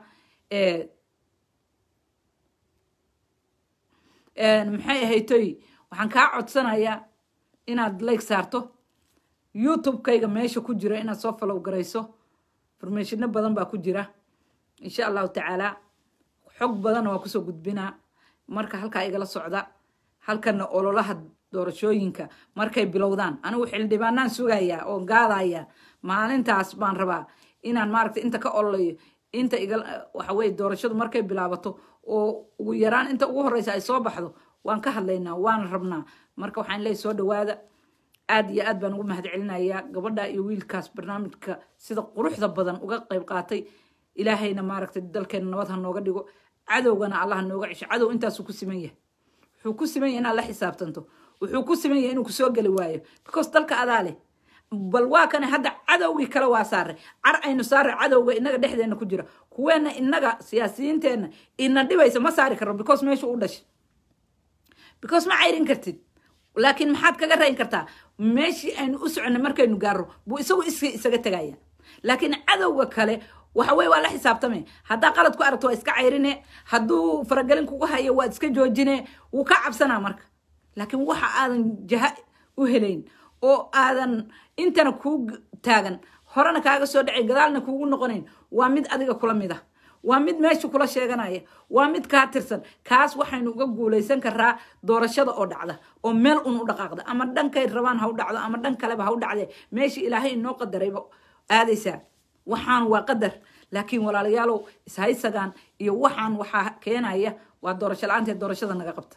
Speaker 2: maxay ahaytoy waxaan kaa codsanayaa inaad like saarto youtube-kayga meesha ku jira inaad soo falow garayso informationno badan baa ku jira insha allahu tacaala xog badanna waa kusoo gudbinaa marka halkaa igala socda halkana ololaha doorashooyinka markay bilowdaan anigu xildhibaanaan sugayaa oo gaadaya maalintaas baan rabaa inaan maaragta inta ka ololayo inta iga waxa weye doorashadu markay bilaabato oo ugu yaraan inta ugu horeysa ay soo baxdo waan ka hadlaynaa waan rabnaa marka waxaan leeyahy soo dhawaada aad iyo aad baan ugu mahad celinayaa gabadha iyo wiilkaas barnaamijka sida quruxda badan uga qayb qaatay ilaahayna maaragtay dalkeena nabad ha nooga dhigo cadowgana allah ha nooga cisho cadow intaasuu ku siman yahay wuxuu ku siman yahay inaad la xisaabtanto wuxuu ku siman yahay inuu kusoo geli waayo because dalka adaa leh bal waa kane hadda cadowgii kale waa saaray car aynu saaray cadowga inaga dhexdeena ku jira kuweena inaga siyaasiyiinteenna ina dhibaysa ma saari karno because meeshu u dhashay because ma cayrin kartid laakiin maxaad kaga rayn kartaa meeshii aynu u soconay markaynu gaaro buu isagu is isaga tegaya laakiin cadowga kale waxa weye waa la xisaabtame haddaa qalad ku aragto waa iska cayrine hadduu faragelin kugu hayo waad iska joojine wuu ka cabsanaa marka laakiin waxa aadan jaha u helayn oo aadan intana kuu taagan horena kaaga soo dhacay gadaalna kuugu noqonayn waa mid adiga kula mid ah waa mid meesha kula sheeganaya waa mid kaa tirsan kaas waxaynu uga guulaysan karaa doorashada oo dhacda oo meel un u dhaqaaqda ama dhankay rabaan ha u dhacdo ama dhan kaleba ha u dhacde meeshii ilaahay inoo qadarayba aadaysaa waxaan waa qadar laakiin walaalayaalow ishaysagaan iyo waxaan waxaa keenaya waa doorasho la-aanteed doorashada naga qabta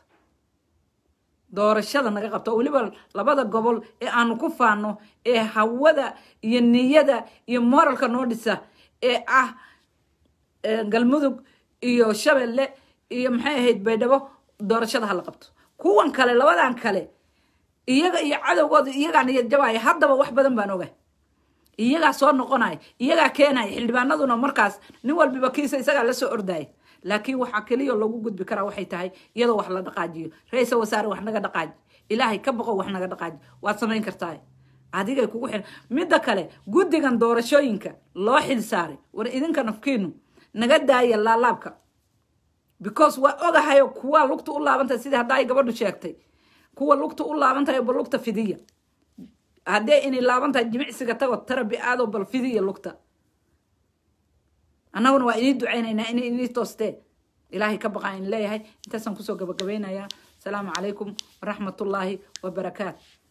Speaker 2: doorashada naga qabta oo weliba labada gobol ee aanu ku faano ee hawada iyo niyada iyo moralka noo dhisa ee ah galmudug iyo shabeelle iyo maxay ahayd baydhabo doorashada hala qabto kuwan kale labadan kale iyaga iyo cadowgooda iyagaa niyad jabaya haddaba wax badan baan oga iyagaa soo noqonaya iyagaa keenaya xildhibaanaduna markaas nin walbiba kiisa isagaa lasoo ordaya laakiin waxaa keliya lagu gudbi karaa waxay tahay iyadoo wax la dhaqaajiyo ra-iisal wasaare wax naga dhaqaaji ilaahay ka boqo wax naga dhaqaaji waad samayn kartaa adigay kugu xil midda kale guddigan doorashooyinka loo xil saaray war idinka nafkiinu naga daaya laalaabka because waa ogahayo kuwa lugta u laabantahay sidii hadda ay gabadhu sheegtay kuwa lugta u laabantahay bal lugta fidiya haddee inay laaban tahay jimicsiga tago tarabi aado bal fidiya lugta annaguna waa inii ducaynaynaa inay inii toostee ilaahay ka baqaa in leeyahay intaasaan kusoo gabagabaynayaa asalaamu calaykum waraxmatullaahi wabarakaatu